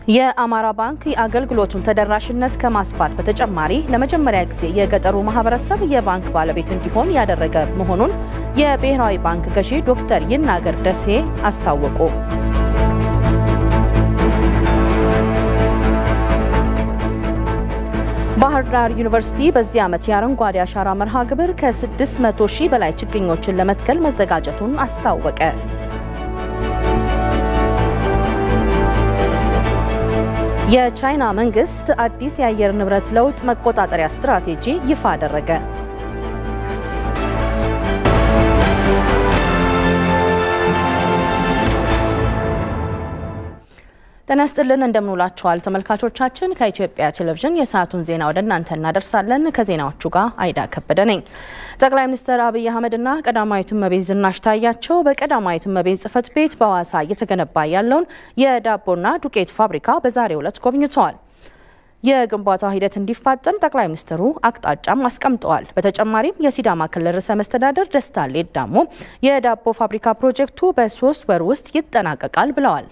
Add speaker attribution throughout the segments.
Speaker 1: የአማራ ባንክ የአገልግሎቱን ተደራሽነት ከማስፋት በተጨማሪ ለመጀመሪያ ጊዜ የገጠሩ ማህበረሰብ የባንክ ባለቤት እንዲሆን ያደረገ መሆኑን የብሔራዊ ባንክ ገዢ ዶክተር ይናገር ደሴ አስታወቁ። ባህር ዳር ዩኒቨርሲቲ በዚህ ዓመት የአረንጓዴ አሻራ መርሃ ግብር ከ600 ሺህ በላይ ችግኞችን ለመትከል መዘጋጀቱን አስታወቀ። የቻይና መንግስት አዲስ የአየር ንብረት ለውጥ መቆጣጠሪያ ስትራቴጂ ይፋ አደረገ። ጤና ይስጥልን እንደምንውላችኋል ተመልካቾቻችን። ከኢትዮጵያ ቴሌቪዥን የሰዓቱን ዜና ወደ እናንተ እናደርሳለን። ከዜናዎቹ ጋር አይዳ ከበደ ነኝ። ጠቅላይ ሚኒስትር አብይ አህመድና ቀዳማዊት እመቤት ዝናሽ ታያቸው በቀዳማዊት እመቤት ጽሕፈት ቤት በሐዋሳ እየተገነባ ያለውን የዳቦና ዱቄት ፋብሪካ በዛሬው ዕለት ጎብኝተዋል። የግንባታው ሂደት እንዲፋጠን ጠቅላይ ሚኒስትሩ አቅጣጫም አስቀምጠዋል። በተጨማሪም የሲዳማ ክልል ርዕሰ መስተዳደር ደስታ ሌዳሞ የዳቦ ፋብሪካ ፕሮጀክቱ በሶስት ወር ውስጥ ይጠናቀቃል ብለዋል።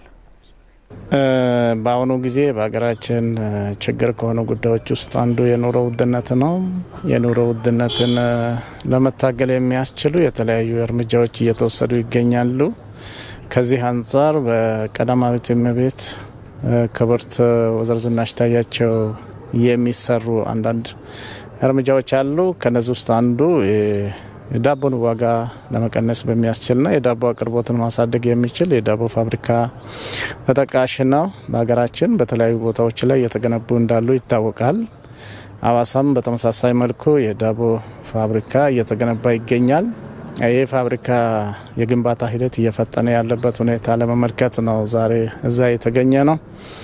Speaker 2: በአሁኑ ጊዜ በሀገራችን ችግር ከሆኑ ጉዳዮች ውስጥ አንዱ የኑሮ ውድነት ነው። የኑሮ ውድነትን ለመታገል የሚያስችሉ የተለያዩ እርምጃዎች እየተወሰዱ ይገኛሉ። ከዚህ አንጻር በቀዳማዊት እመቤት ክብርት ወይዘሮ ዝናሽ ታያቸው የሚሰሩ አንዳንድ እርምጃዎች አሉ። ከነዚህ ውስጥ አንዱ የዳቦን ዋጋ ለመቀነስ በሚያስችልና የዳቦ አቅርቦትን ማሳደግ የሚችል የዳቦ ፋብሪካ ተጠቃሽ ነው። በሀገራችን በተለያዩ ቦታዎች ላይ እየተገነቡ እንዳሉ ይታወቃል። አዋሳም በተመሳሳይ መልኩ የዳቦ ፋብሪካ እየተገነባ ይገኛል። ይህ ፋብሪካ የግንባታ ሂደት እየፈጠነ ያለበት ሁኔታ ለመመልከት ነው ዛሬ እዛ የተገኘ ነው።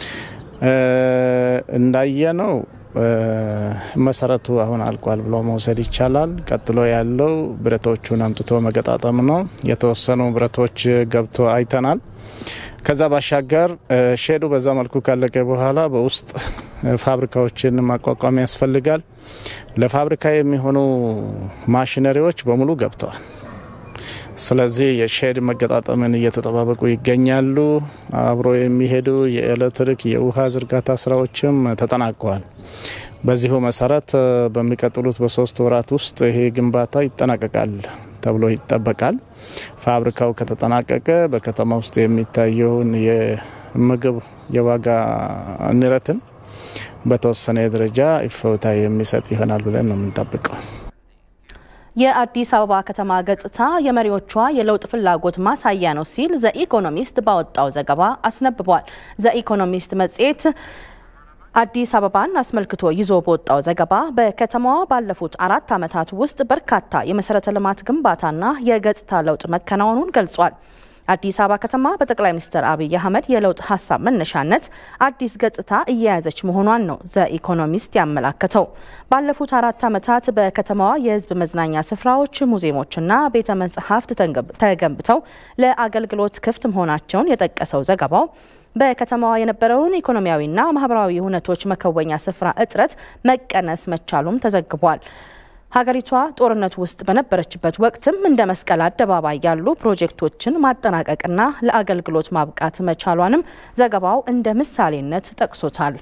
Speaker 2: እንዳየ ነው መሰረቱ አሁን አልቋል ብሎ መውሰድ ይቻላል። ቀጥሎ ያለው ብረቶቹን አምጥቶ መገጣጠም ነው። የተወሰኑ ብረቶች ገብቶ አይተናል። ከዛ ባሻገር ሼዱ በዛ መልኩ ካለቀ በኋላ በውስጥ ፋብሪካዎችን ማቋቋም ያስፈልጋል። ለፋብሪካ የሚሆኑ ማሽነሪዎች በሙሉ ገብተዋል። ስለዚህ የሼድ መገጣጠምን እየተጠባበቁ ይገኛሉ። አብሮ የሚሄዱ የኤሌክትሪክ የውሃ ዝርጋታ ስራዎችም ተጠናቀዋል። በዚሁ መሰረት በሚቀጥሉት በሶስት ወራት ውስጥ ይሄ ግንባታ ይጠናቀቃል ተብሎ ይጠበቃል። ፋብሪካው ከተጠናቀቀ በከተማ ውስጥ የሚታየውን የምግብ የዋጋ ንረትን በተወሰነ ደረጃ እፎይታ የሚሰጥ ይሆናል ብለን ነው የምንጠብቀው።
Speaker 1: የአዲስ አበባ ከተማ ገጽታ የመሪዎቿ የለውጥ ፍላጎት ማሳያ ነው ሲል ዘኢኮኖሚስት ባወጣው ዘገባ አስነብቧል። ዘኢኮኖሚስት መጽሔት አዲስ አበባን አስመልክቶ ይዞ በወጣው ዘገባ በከተማዋ ባለፉት አራት ዓመታት ውስጥ በርካታ የመሰረተ ልማት ግንባታና የገጽታ ለውጥ መከናወኑን ገልጿል። አዲስ አበባ ከተማ በጠቅላይ ሚኒስትር አብይ አህመድ የለውጥ ሀሳብ መነሻነት አዲስ ገጽታ እየያዘች መሆኗን ነው ዘኢኮኖሚስት ያመላከተው። ባለፉት አራት ዓመታት በከተማዋ የሕዝብ መዝናኛ ስፍራዎች፣ ሙዚየሞችና ቤተ መጻሕፍት ተገንብተው ለአገልግሎት ክፍት መሆናቸውን የጠቀሰው ዘገባው በከተማዋ የነበረውን ኢኮኖሚያዊና ማህበራዊ ሁነቶች መከወኛ ስፍራ እጥረት መቀነስ መቻሉም ተዘግቧል። ሀገሪቷ ጦርነት ውስጥ በነበረችበት ወቅትም እንደ መስቀል አደባባይ ያሉ ፕሮጀክቶችን ማጠናቀቅና ለአገልግሎት ማብቃት መቻሏንም ዘገባው እንደ ምሳሌነት ጠቅሶታል።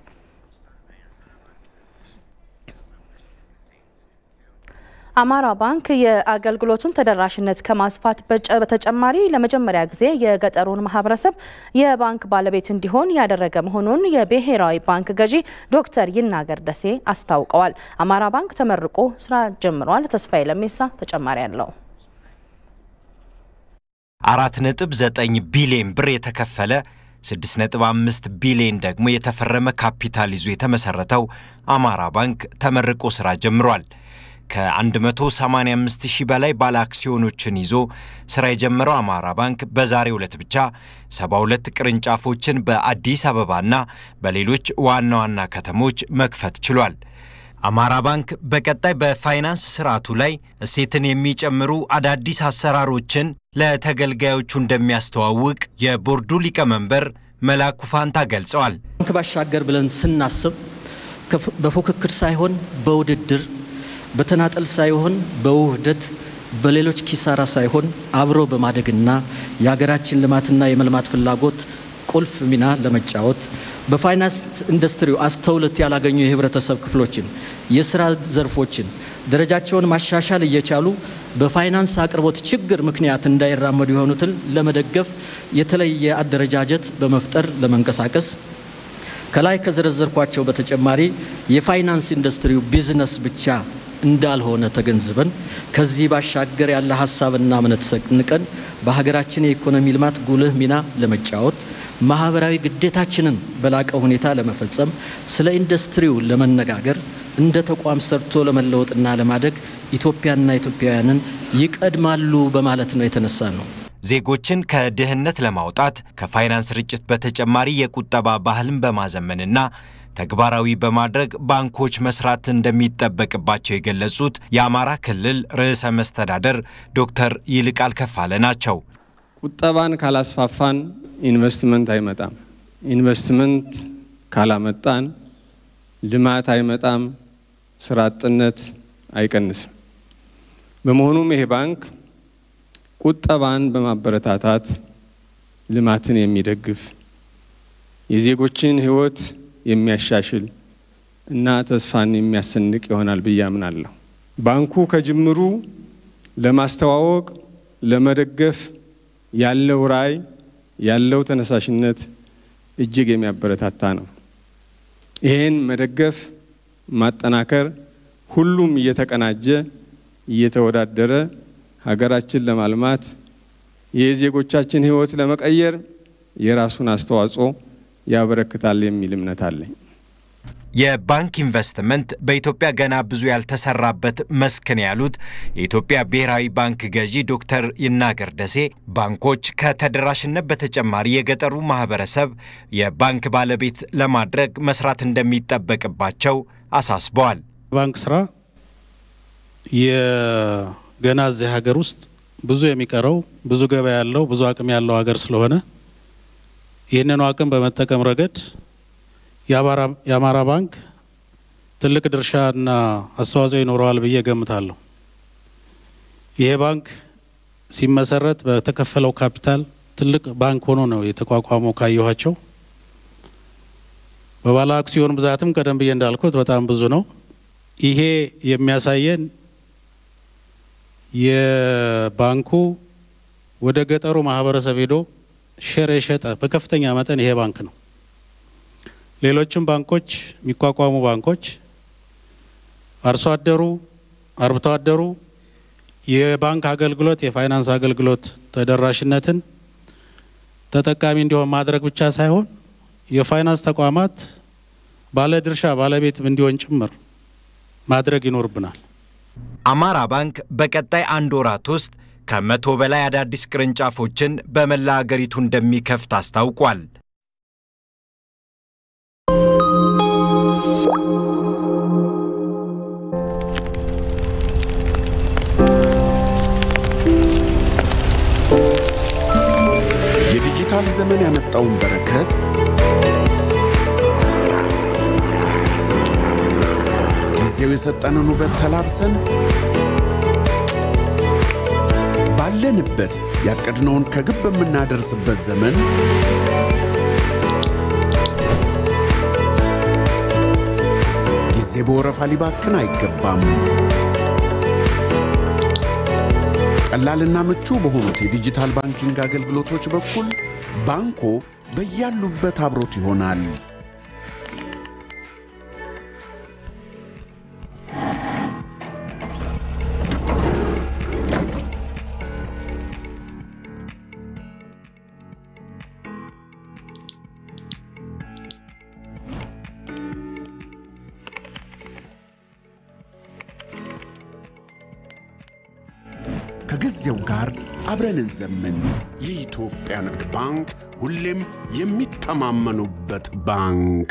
Speaker 1: አማራ ባንክ የአገልግሎቱን ተደራሽነት ከማስፋት በተጨማሪ ለመጀመሪያ ጊዜ የገጠሩን ማህበረሰብ የባንክ ባለቤት እንዲሆን ያደረገ መሆኑን የብሔራዊ ባንክ ገዢ ዶክተር ይናገር ደሴ አስታውቀዋል። አማራ ባንክ ተመርቆ ስራ ጀምሯል። ተስፋዬ ለሜሳ ተጨማሪ አለው።
Speaker 3: አራት ነጥብ ዘጠኝ ቢሊዮን ብር የተከፈለ 6.5 ቢሊዮን ደግሞ የተፈረመ ካፒታል ይዞ የተመሰረተው አማራ ባንክ ተመርቆ ስራ ጀምሯል። ከ185 ሺህ በላይ ባለ አክሲዮኖችን ይዞ ስራ የጀመረው አማራ ባንክ በዛሬው ዕለት ብቻ 72 ቅርንጫፎችን በአዲስ አበባና በሌሎች ዋና ዋና ከተሞች መክፈት ችሏል። አማራ ባንክ በቀጣይ በፋይናንስ ስርዓቱ ላይ እሴትን የሚጨምሩ አዳዲስ አሰራሮችን ለተገልጋዮቹ እንደሚያስተዋውቅ የቦርዱ ሊቀመንበር መላኩ ፋንታ ገልጸዋል።
Speaker 4: ባንክ ባሻገር ብለን ስናስብ በፉክክር ሳይሆን በውድድር በተናጠል ሳይሆን በውህደት በሌሎች ኪሳራ ሳይሆን አብሮ በማደግና የሀገራችን ልማትና የመልማት ፍላጎት ቁልፍ ሚና ለመጫወት በፋይናንስ ኢንዱስትሪው አስተውሎት ያላገኙ የህብረተሰብ ክፍሎችን፣ የስራ ዘርፎችን ደረጃቸውን ማሻሻል እየቻሉ በፋይናንስ አቅርቦት ችግር ምክንያት እንዳይራመዱ የሆኑትን ለመደገፍ የተለየ አደረጃጀት በመፍጠር ለመንቀሳቀስ ከላይ ከዘረዘርኳቸው በተጨማሪ የፋይናንስ ኢንዱስትሪው ቢዝነስ ብቻ እንዳልሆነ ተገንዝበን ከዚህ ባሻገር ያለ ሀሳብና እምነት ሰንቀን በሀገራችን የኢኮኖሚ ልማት ጉልህ ሚና ለመጫወት ማህበራዊ ግዴታችንን በላቀ ሁኔታ ለመፈጸም ስለ ኢንዱስትሪው ለመነጋገር እንደ ተቋም ሰርቶ ለመለወጥና ለማደግ ኢትዮጵያና ኢትዮጵያውያንን ይቀድማሉ በማለት ነው የተነሳ ነው።
Speaker 3: ዜጎችን ከድህነት ለማውጣት ከፋይናንስ ርጭት በተጨማሪ የቁጠባ ባህልን በማዘመንና ተግባራዊ በማድረግ ባንኮች መስራት እንደሚጠበቅባቸው የገለጹት የአማራ ክልል ርዕሰ መስተዳደር ዶክተር ይልቃል ከፋለ ናቸው።
Speaker 5: ቁጠባን ካላስፋፋን ኢንቨስትመንት አይመጣም። ኢንቨስትመንት ካላመጣን ልማት አይመጣም፣ ስራ አጥነት አይቀንስም። በመሆኑም ይሄ ባንክ ቁጠባን በማበረታታት ልማትን የሚደግፍ የዜጎችን ሕይወት የሚያሻሽል እና ተስፋን የሚያሰንቅ ይሆናል ብዬ አምናለሁ። ባንኩ ከጅምሩ ለማስተዋወቅ፣ ለመደገፍ ያለው ራዕይ ያለው ተነሳሽነት እጅግ የሚያበረታታ ነው። ይህን መደገፍ፣ ማጠናከር፣ ሁሉም እየተቀናጀ እየተወዳደረ ሀገራችን ለማልማት የዜጎቻችን ሕይወት ለመቀየር የራሱን አስተዋጽኦ ያበረክታል የሚል እምነት አለኝ።
Speaker 3: የባንክ ኢንቨስትመንት በኢትዮጵያ ገና ብዙ ያልተሰራበት መስክ ነው ያሉት የኢትዮጵያ ብሔራዊ ባንክ ገዢ ዶክተር ይናገር ደሴ ባንኮች ከተደራሽነት በተጨማሪ የገጠሩ ማህበረሰብ የባንክ ባለቤት ለማድረግ መስራት እንደሚጠበቅባቸው አሳስበዋል።
Speaker 6: ባንክ ስራ የገና እዚህ ሀገር ውስጥ ብዙ የሚቀረው ብዙ ገበያ ያለው ብዙ አቅም ያለው ሀገር ስለሆነ ይህንኑ አቅም በመጠቀም ረገድ የአማራ ባንክ ትልቅ ድርሻና አስተዋጽኦ ይኖረዋል ብዬ ገምታለሁ። ይሄ ባንክ ሲመሰረት በተከፈለው ካፒታል ትልቅ ባንክ ሆኖ ነው የተቋቋመው። ካየኋቸው በባለ አክሲዮን ብዛትም ቀደም ብዬ እንዳልኩት በጣም ብዙ ነው። ይሄ የሚያሳየን የባንኩ ወደ ገጠሩ ማህበረሰብ ሄዶ ሼር የሸጠ በከፍተኛ መጠን ይሄ ባንክ ነው። ሌሎችም ባንኮች የሚቋቋሙ ባንኮች አርሶ አደሩ፣ አርብቶ አደሩ የባንክ አገልግሎት የፋይናንስ አገልግሎት ተደራሽነትን ተጠቃሚ እንዲሆን ማድረግ ብቻ ሳይሆን የፋይናንስ ተቋማት ባለ ድርሻ ባለቤትም እንዲሆን ጭምር ማድረግ ይኖርብናል።
Speaker 3: አማራ ባንክ በቀጣይ አንድ ወራት ውስጥ ከመቶ በላይ አዳዲስ ቅርንጫፎችን በመላ አገሪቱ እንደሚከፍት አስታውቋል።
Speaker 7: የዲጂታል ዘመን ያመጣውን በረከት ጊዜው የሰጠንን ውበት ተላብሰን ባለንበት ያቀድነውን ከግብ በምናደርስበት ዘመን ጊዜ በወረፋ ሊባክን አይገባም። ቀላልና ምቹ በሆኑት የዲጂታል ባንኪንግ አገልግሎቶች በኩል ባንኮ በያሉበት አብሮት ይሆናል። ከጊዜው ጋር አብረን እንዘምን። የኢትዮጵያ ንግድ ባንክ ሁሌም የሚተማመኑበት ባንክ።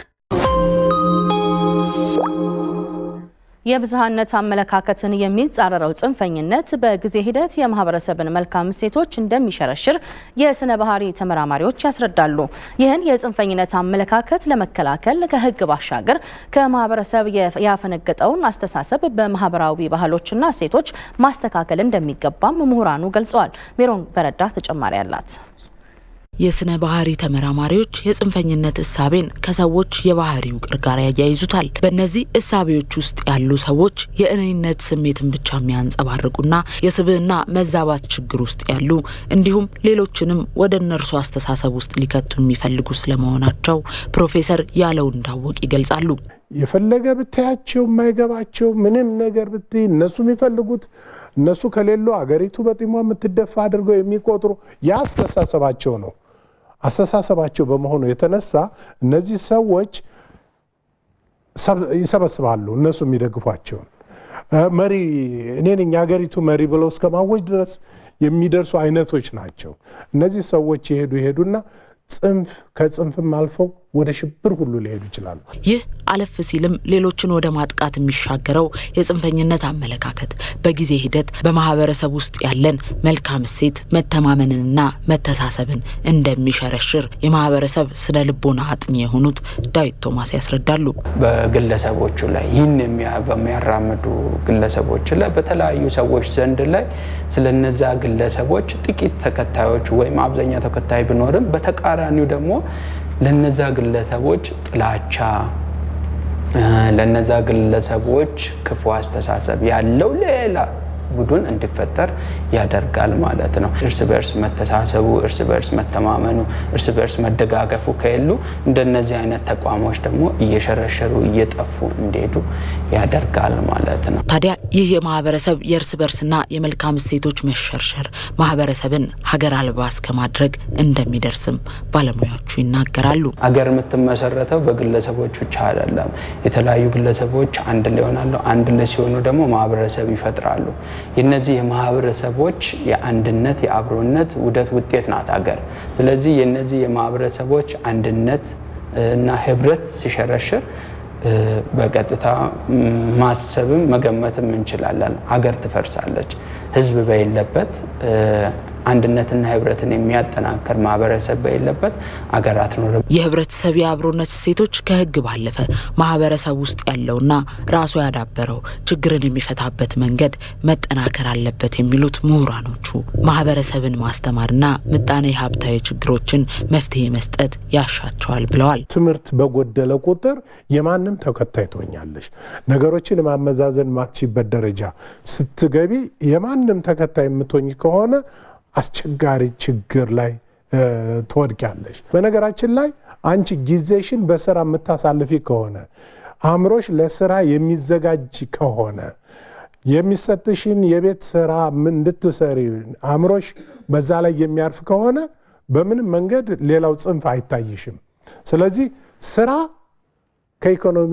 Speaker 1: የብዝሃነት አመለካከትን የሚጻረረው ጽንፈኝነት በጊዜ ሂደት የማህበረሰብን መልካም እሴቶች እንደሚሸረሽር የስነ ባህሪ ተመራማሪዎች ያስረዳሉ። ይህን የጽንፈኝነት አመለካከት ለመከላከል ከሕግ ባሻገር ከማህበረሰብ ያፈነገጠውን አስተሳሰብ በማህበራዊ ባህሎችና እሴቶች ማስተካከል እንደሚገባም ምሁራኑ ገልጸዋል። ሜሮን በረዳ ተጨማሪ አላት።
Speaker 8: የስነ ባህሪ ተመራማሪዎች የጽንፈኝነት እሳቤን ከሰዎች የባህሪ ውቅር ጋር ያያይዙታል። በእነዚህ እሳቤዎች ውስጥ ያሉ ሰዎች የእኔነት ስሜትን ብቻ የሚያንጸባርቁና የስብዕና መዛባት ችግር ውስጥ ያሉ እንዲሁም ሌሎችንም ወደ እነርሱ አስተሳሰብ ውስጥ ሊከቱ የሚፈልጉ ስለመሆናቸው ፕሮፌሰር ያለው እንዳወቅ ይገልጻሉ።
Speaker 9: የፈለገ ብታያቸው የማይገባቸው ምንም ነገር ብትይ እነሱ የሚፈልጉት እነሱ ከሌሉ አገሪቱ በጢሟ የምትደፋ አድርገው የሚቆጥሩ የአስተሳሰባቸው ነው። አስተሳሰባቸው በመሆኑ የተነሳ እነዚህ ሰዎች ይሰበስባሉ እነሱ የሚደግፏቸውን መሪ እኔ ነኝ የሀገሪቱ መሪ ብለው እስከ ማወጅ ድረስ የሚደርሱ አይነቶች ናቸው። እነዚህ ሰዎች የሄዱ ይሄዱና ጽንፍ ከጽንፍም አልፈው ወደ ሽብር ሁሉ ሊሄዱ ይችላሉ።
Speaker 8: ይህ አለፍ ሲልም ሌሎችን ወደ ማጥቃት የሚሻገረው የጽንፈኝነት አመለካከት በጊዜ ሂደት በማህበረሰብ ውስጥ ያለን መልካም እሴት መተማመንንና መተሳሰብን እንደሚሸረሽር የማህበረሰብ ስነ ልቦና አጥኚ የሆኑት ዳዊት ቶማስ ያስረዳሉ።
Speaker 10: በግለሰቦቹ ላይ ይህን በሚያራምዱ ግለሰቦች ላይ በተለያዩ ሰዎች ዘንድ ላይ ስለነዛ ግለሰቦች ጥቂት ተከታዮች ወይም አብዛኛው ተከታይ ቢኖርም በተቃራኒው ደግሞ ለነዛ ግለሰቦች ጥላቻ ለነዛ ግለሰቦች ክፉ አስተሳሰብ ያለው ሌላ ቡድን እንዲፈጠር ያደርጋል ማለት ነው። እርስ በእርስ መተሳሰቡ፣ እርስ በእርስ መተማመኑ፣ እርስ በእርስ መደጋገፉ ከሌሉ እንደነዚህ አይነት ተቋሞች ደግሞ እየሸረሸሩ እየጠፉ እንዲሄዱ ያደርጋል ማለት ነው።
Speaker 8: ታዲያ ይህ የማህበረሰብ የእርስ በርስና የመልካም እሴቶች መሸርሸር ማህበረሰብን ሀገር አልባ እስከ ማድረግ እንደሚደርስም ባለሙያዎቹ ይናገራሉ።
Speaker 10: አገር የምትመሰረተው በግለሰቦች ብቻ አይደለም። የተለያዩ ግለሰቦች አንድ ላይ ይሆናሉ። አንድ ላይ ሲሆኑ ደግሞ ማህበረሰብ ይፈጥራሉ። የነዚህ የማህበረሰቦች የአንድነት የአብሮነት ውህደት ውጤት ናት አገር። ስለዚህ የነዚህ የማህበረሰቦች አንድነት እና ህብረት ሲሸረሽር በቀጥታ ማሰብም መገመትም እንችላለን። አገር ትፈርሳለች። ህዝብ በሌለበት አንድነትና ህብረትን የሚያጠናክር ማህበረሰብ በሌለበት አገር አትኖርም።
Speaker 8: የህብረተሰብ የአብሮነት እሴቶች ከህግ ባለፈ ማህበረሰብ ውስጥ ያለውና ራሱ ያዳበረው ችግርን የሚፈታበት መንገድ መጠናከር አለበት የሚሉት ምሁራኖቹ ማህበረሰብን ማስተማርና ምጣኔ ሀብታዊ ችግሮችን መፍትሄ መስጠት ያሻቸዋል ብለዋል።
Speaker 9: ትምህርት በጎደለ ቁጥር የማንም ተከታይ ትሆኛለሽ። ነገሮችን ማመዛዘን ማትችበት ደረጃ ስትገቢ የማንም ተከታይ የምትሆኝ ከሆነ አስቸጋሪ ችግር ላይ ትወድቂያለሽ። በነገራችን ላይ አንቺ ጊዜሽን በስራ የምታሳልፊ ከሆነ አእምሮሽ ለስራ የሚዘጋጅ ከሆነ የሚሰጥሽን የቤት ስራ እንድትሰሪ አእምሮሽ በዛ ላይ የሚያርፍ ከሆነ በምንም መንገድ ሌላው ጽንፍ አይታይሽም። ስለዚህ ስራ ከኢኮኖሚ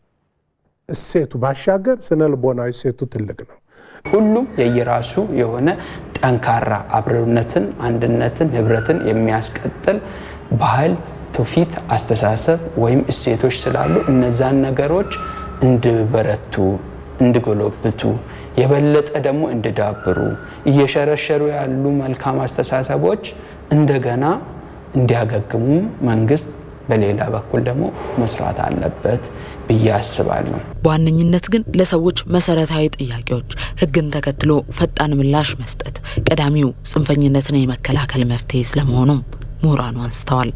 Speaker 9: እሴቱ ባሻገር ስነ ልቦናዊ እሴቱ ትልቅ ነው።
Speaker 10: ሁሉም የየራሱ የሆነ ጠንካራ አብሮነትን፣ አንድነትን፣ ህብረትን የሚያስቀጥል ባህል፣ ትውፊት፣ አስተሳሰብ ወይም እሴቶች ስላሉ እነዛን ነገሮች እንዲበረቱ፣ እንዲጎለብቱ የበለጠ ደግሞ እንዲዳብሩ እየሸረሸሩ ያሉ መልካም አስተሳሰቦች እንደገና እንዲያገግሙ መንግስት በሌላ በኩል ደግሞ መስራት አለበት ብዬ አስባለሁ።
Speaker 8: በዋነኝነት ግን ለሰዎች መሰረታዊ ጥያቄዎች ህግን ተከትሎ ፈጣን ምላሽ መስጠት ቀዳሚው ጽንፈኝነትን የመከላከል መፍትሄ ስለመሆኑም ምሁራኑ አንስተዋል።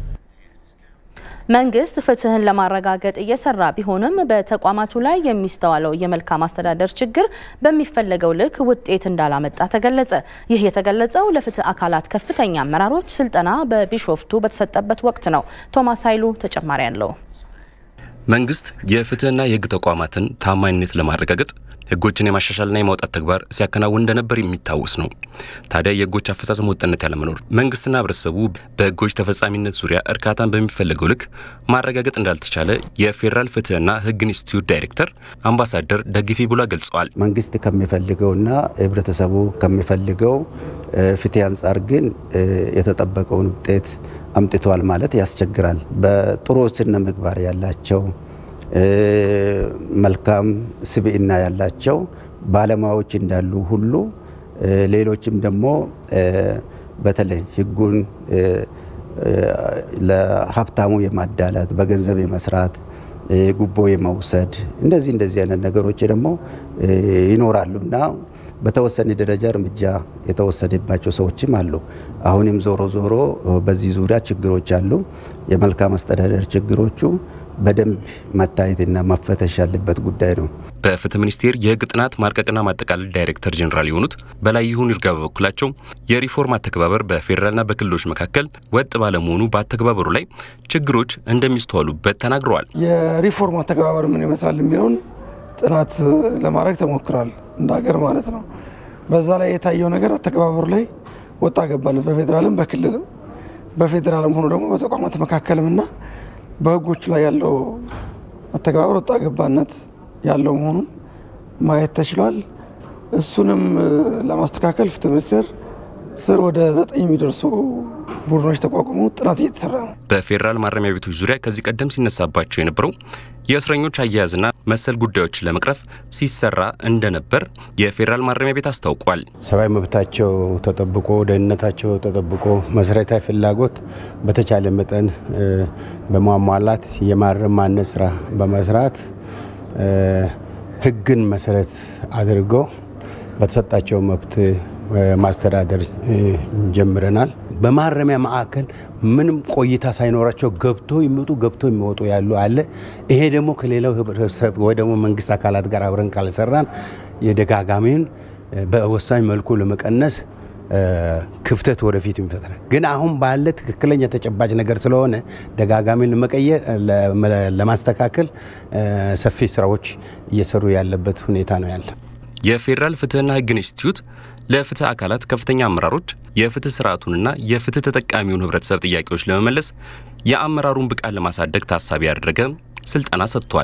Speaker 1: መንግስት ፍትህን ለማረጋገጥ እየሰራ ቢሆንም በተቋማቱ ላይ የሚስተዋለው የመልካም አስተዳደር ችግር በሚፈለገው ልክ ውጤት እንዳላመጣ ተገለጸ። ይህ የተገለጸው ለፍትህ አካላት ከፍተኛ አመራሮች ስልጠና በቢሾፍቱ በተሰጠበት ወቅት ነው። ቶማስ ኃይሉ ተጨማሪ አለው።
Speaker 11: መንግስት የፍትህና የህግ ተቋማትን ታማኝነት ለማረጋገጥ ህጎችን የማሻሻልና የማውጣት ተግባር ሲያከናውን እንደነበር የሚታወስ ነው። ታዲያ የህጎች አፈጻጸም ወጥነት ያለመኖር መንግስትና ህብረተሰቡ በህጎች ተፈጻሚነት ዙሪያ እርካታን በሚፈለገው ልክ ማረጋገጥ እንዳልተቻለ የፌዴራል ፍትህና ህግ ኢንስቲትዩት ዳይሬክተር አምባሳደር ደግፌ ቡላ ገልጸዋል።
Speaker 12: መንግስት ከሚፈልገውና ህብረተሰቡ ከሚፈልገው ፍትህ አንጻር ግን የተጠበቀውን ውጤት አምጥቷል ማለት ያስቸግራል። በጥሩ ስነ ምግባር ያላቸው መልካም ስብዕና ያላቸው ባለሙያዎች እንዳሉ ሁሉ ሌሎችም ደግሞ በተለይ ህጉን ለሀብታሙ የማዳላት በገንዘብ የመስራት ጉቦ የመውሰድ እንደዚህ እንደዚህ አይነት ነገሮች ደግሞ ይኖራሉ እና በተወሰነ ደረጃ እርምጃ የተወሰደባቸው ሰዎችም አሉ። አሁንም ዞሮ ዞሮ በዚህ ዙሪያ ችግሮች አሉ። የመልካም አስተዳደር ችግሮቹ በደንብ መታየትና መፈተሽ ያለበት ጉዳይ ነው።
Speaker 11: በፍትህ ሚኒስቴር የህግ ጥናት ማርቀቅና ማጠቃለል ዳይሬክተር ጄኔራል የሆኑት በላይ ይሁን ይርጋ በበኩላቸው የሪፎርም አተገባበር በፌዴራልና በክልሎች መካከል ወጥ ባለመሆኑ በአተገባበሩ ላይ ችግሮች እንደሚስተዋሉበት ተናግረዋል።
Speaker 13: የሪፎርም አተገባበር ምን ይመስላል የሚለውን ጥናት ለማድረግ ተሞክሯል፣ እንደ ሀገር ማለት ነው። በዛ ላይ የታየው ነገር አተገባበሩ ላይ ወጣ ገባነት በፌዴራልም በክልልም በፌዴራልም ሆኖ ደግሞ በተቋማት መካከልም እና በህጎቹ ላይ ያለው አተገባበር ወጣ ገባነት ያለው መሆኑን ማየት ተችሏል። እሱንም ለማስተካከል ፍትህ ሚኒስቴር ስር ወደ ዘጠኝ የሚደርሱ ቡድኖች ተቋቁሞ ጥናት እየተሰራ ነው።
Speaker 11: በፌዴራል ማረሚያ ቤቶች ዙሪያ ከዚህ ቀደም ሲነሳባቸው የነበረው የእስረኞች አያያዝና መሰል ጉዳዮችን ለመቅረፍ ሲሰራ እንደነበር የፌዴራል ማረሚያ ቤት አስታውቋል።
Speaker 14: ሰብአዊ መብታቸው ተጠብቆ ደህንነታቸው ተጠብቆ መሰረታዊ ፍላጎት በተቻለ መጠን በማሟላት የማረም ማነጽ ስራ በመስራት ህግን መሰረት አድርገው በተሰጣቸው መብት ማስተዳደር ጀምረናል። በማረሚያ ማዕከል ምንም ቆይታ ሳይኖራቸው ገብቶ የሚወጡ ገብቶ የሚወጡ ያሉ አለ። ይሄ ደግሞ ከሌላው ህብረተሰብ ወይ ደግሞ መንግስት አካላት ጋር አብረን ካልሰራን የደጋጋሚን በወሳኝ መልኩ ለመቀነስ ክፍተት ወደፊት የሚፈጥራል። ግን አሁን ባለ ትክክለኛ ተጨባጭ ነገር ስለሆነ ደጋጋሚን ለመቀየር ለማስተካከል ሰፊ ስራዎች እየሰሩ ያለበት ሁኔታ ነው ያለ።
Speaker 11: የፌዴራል ፍትህና ህግ ኢንስቲትዩት ለፍትህ አካላት ከፍተኛ አመራሮች የፍትህ ስርዓቱንና የፍትህ ተጠቃሚውን ህብረተሰብ ጥያቄዎች ለመመለስ የአመራሩን ብቃት ለማሳደግ ታሳቢ ያደረገ ስልጠና ሰጥቷል።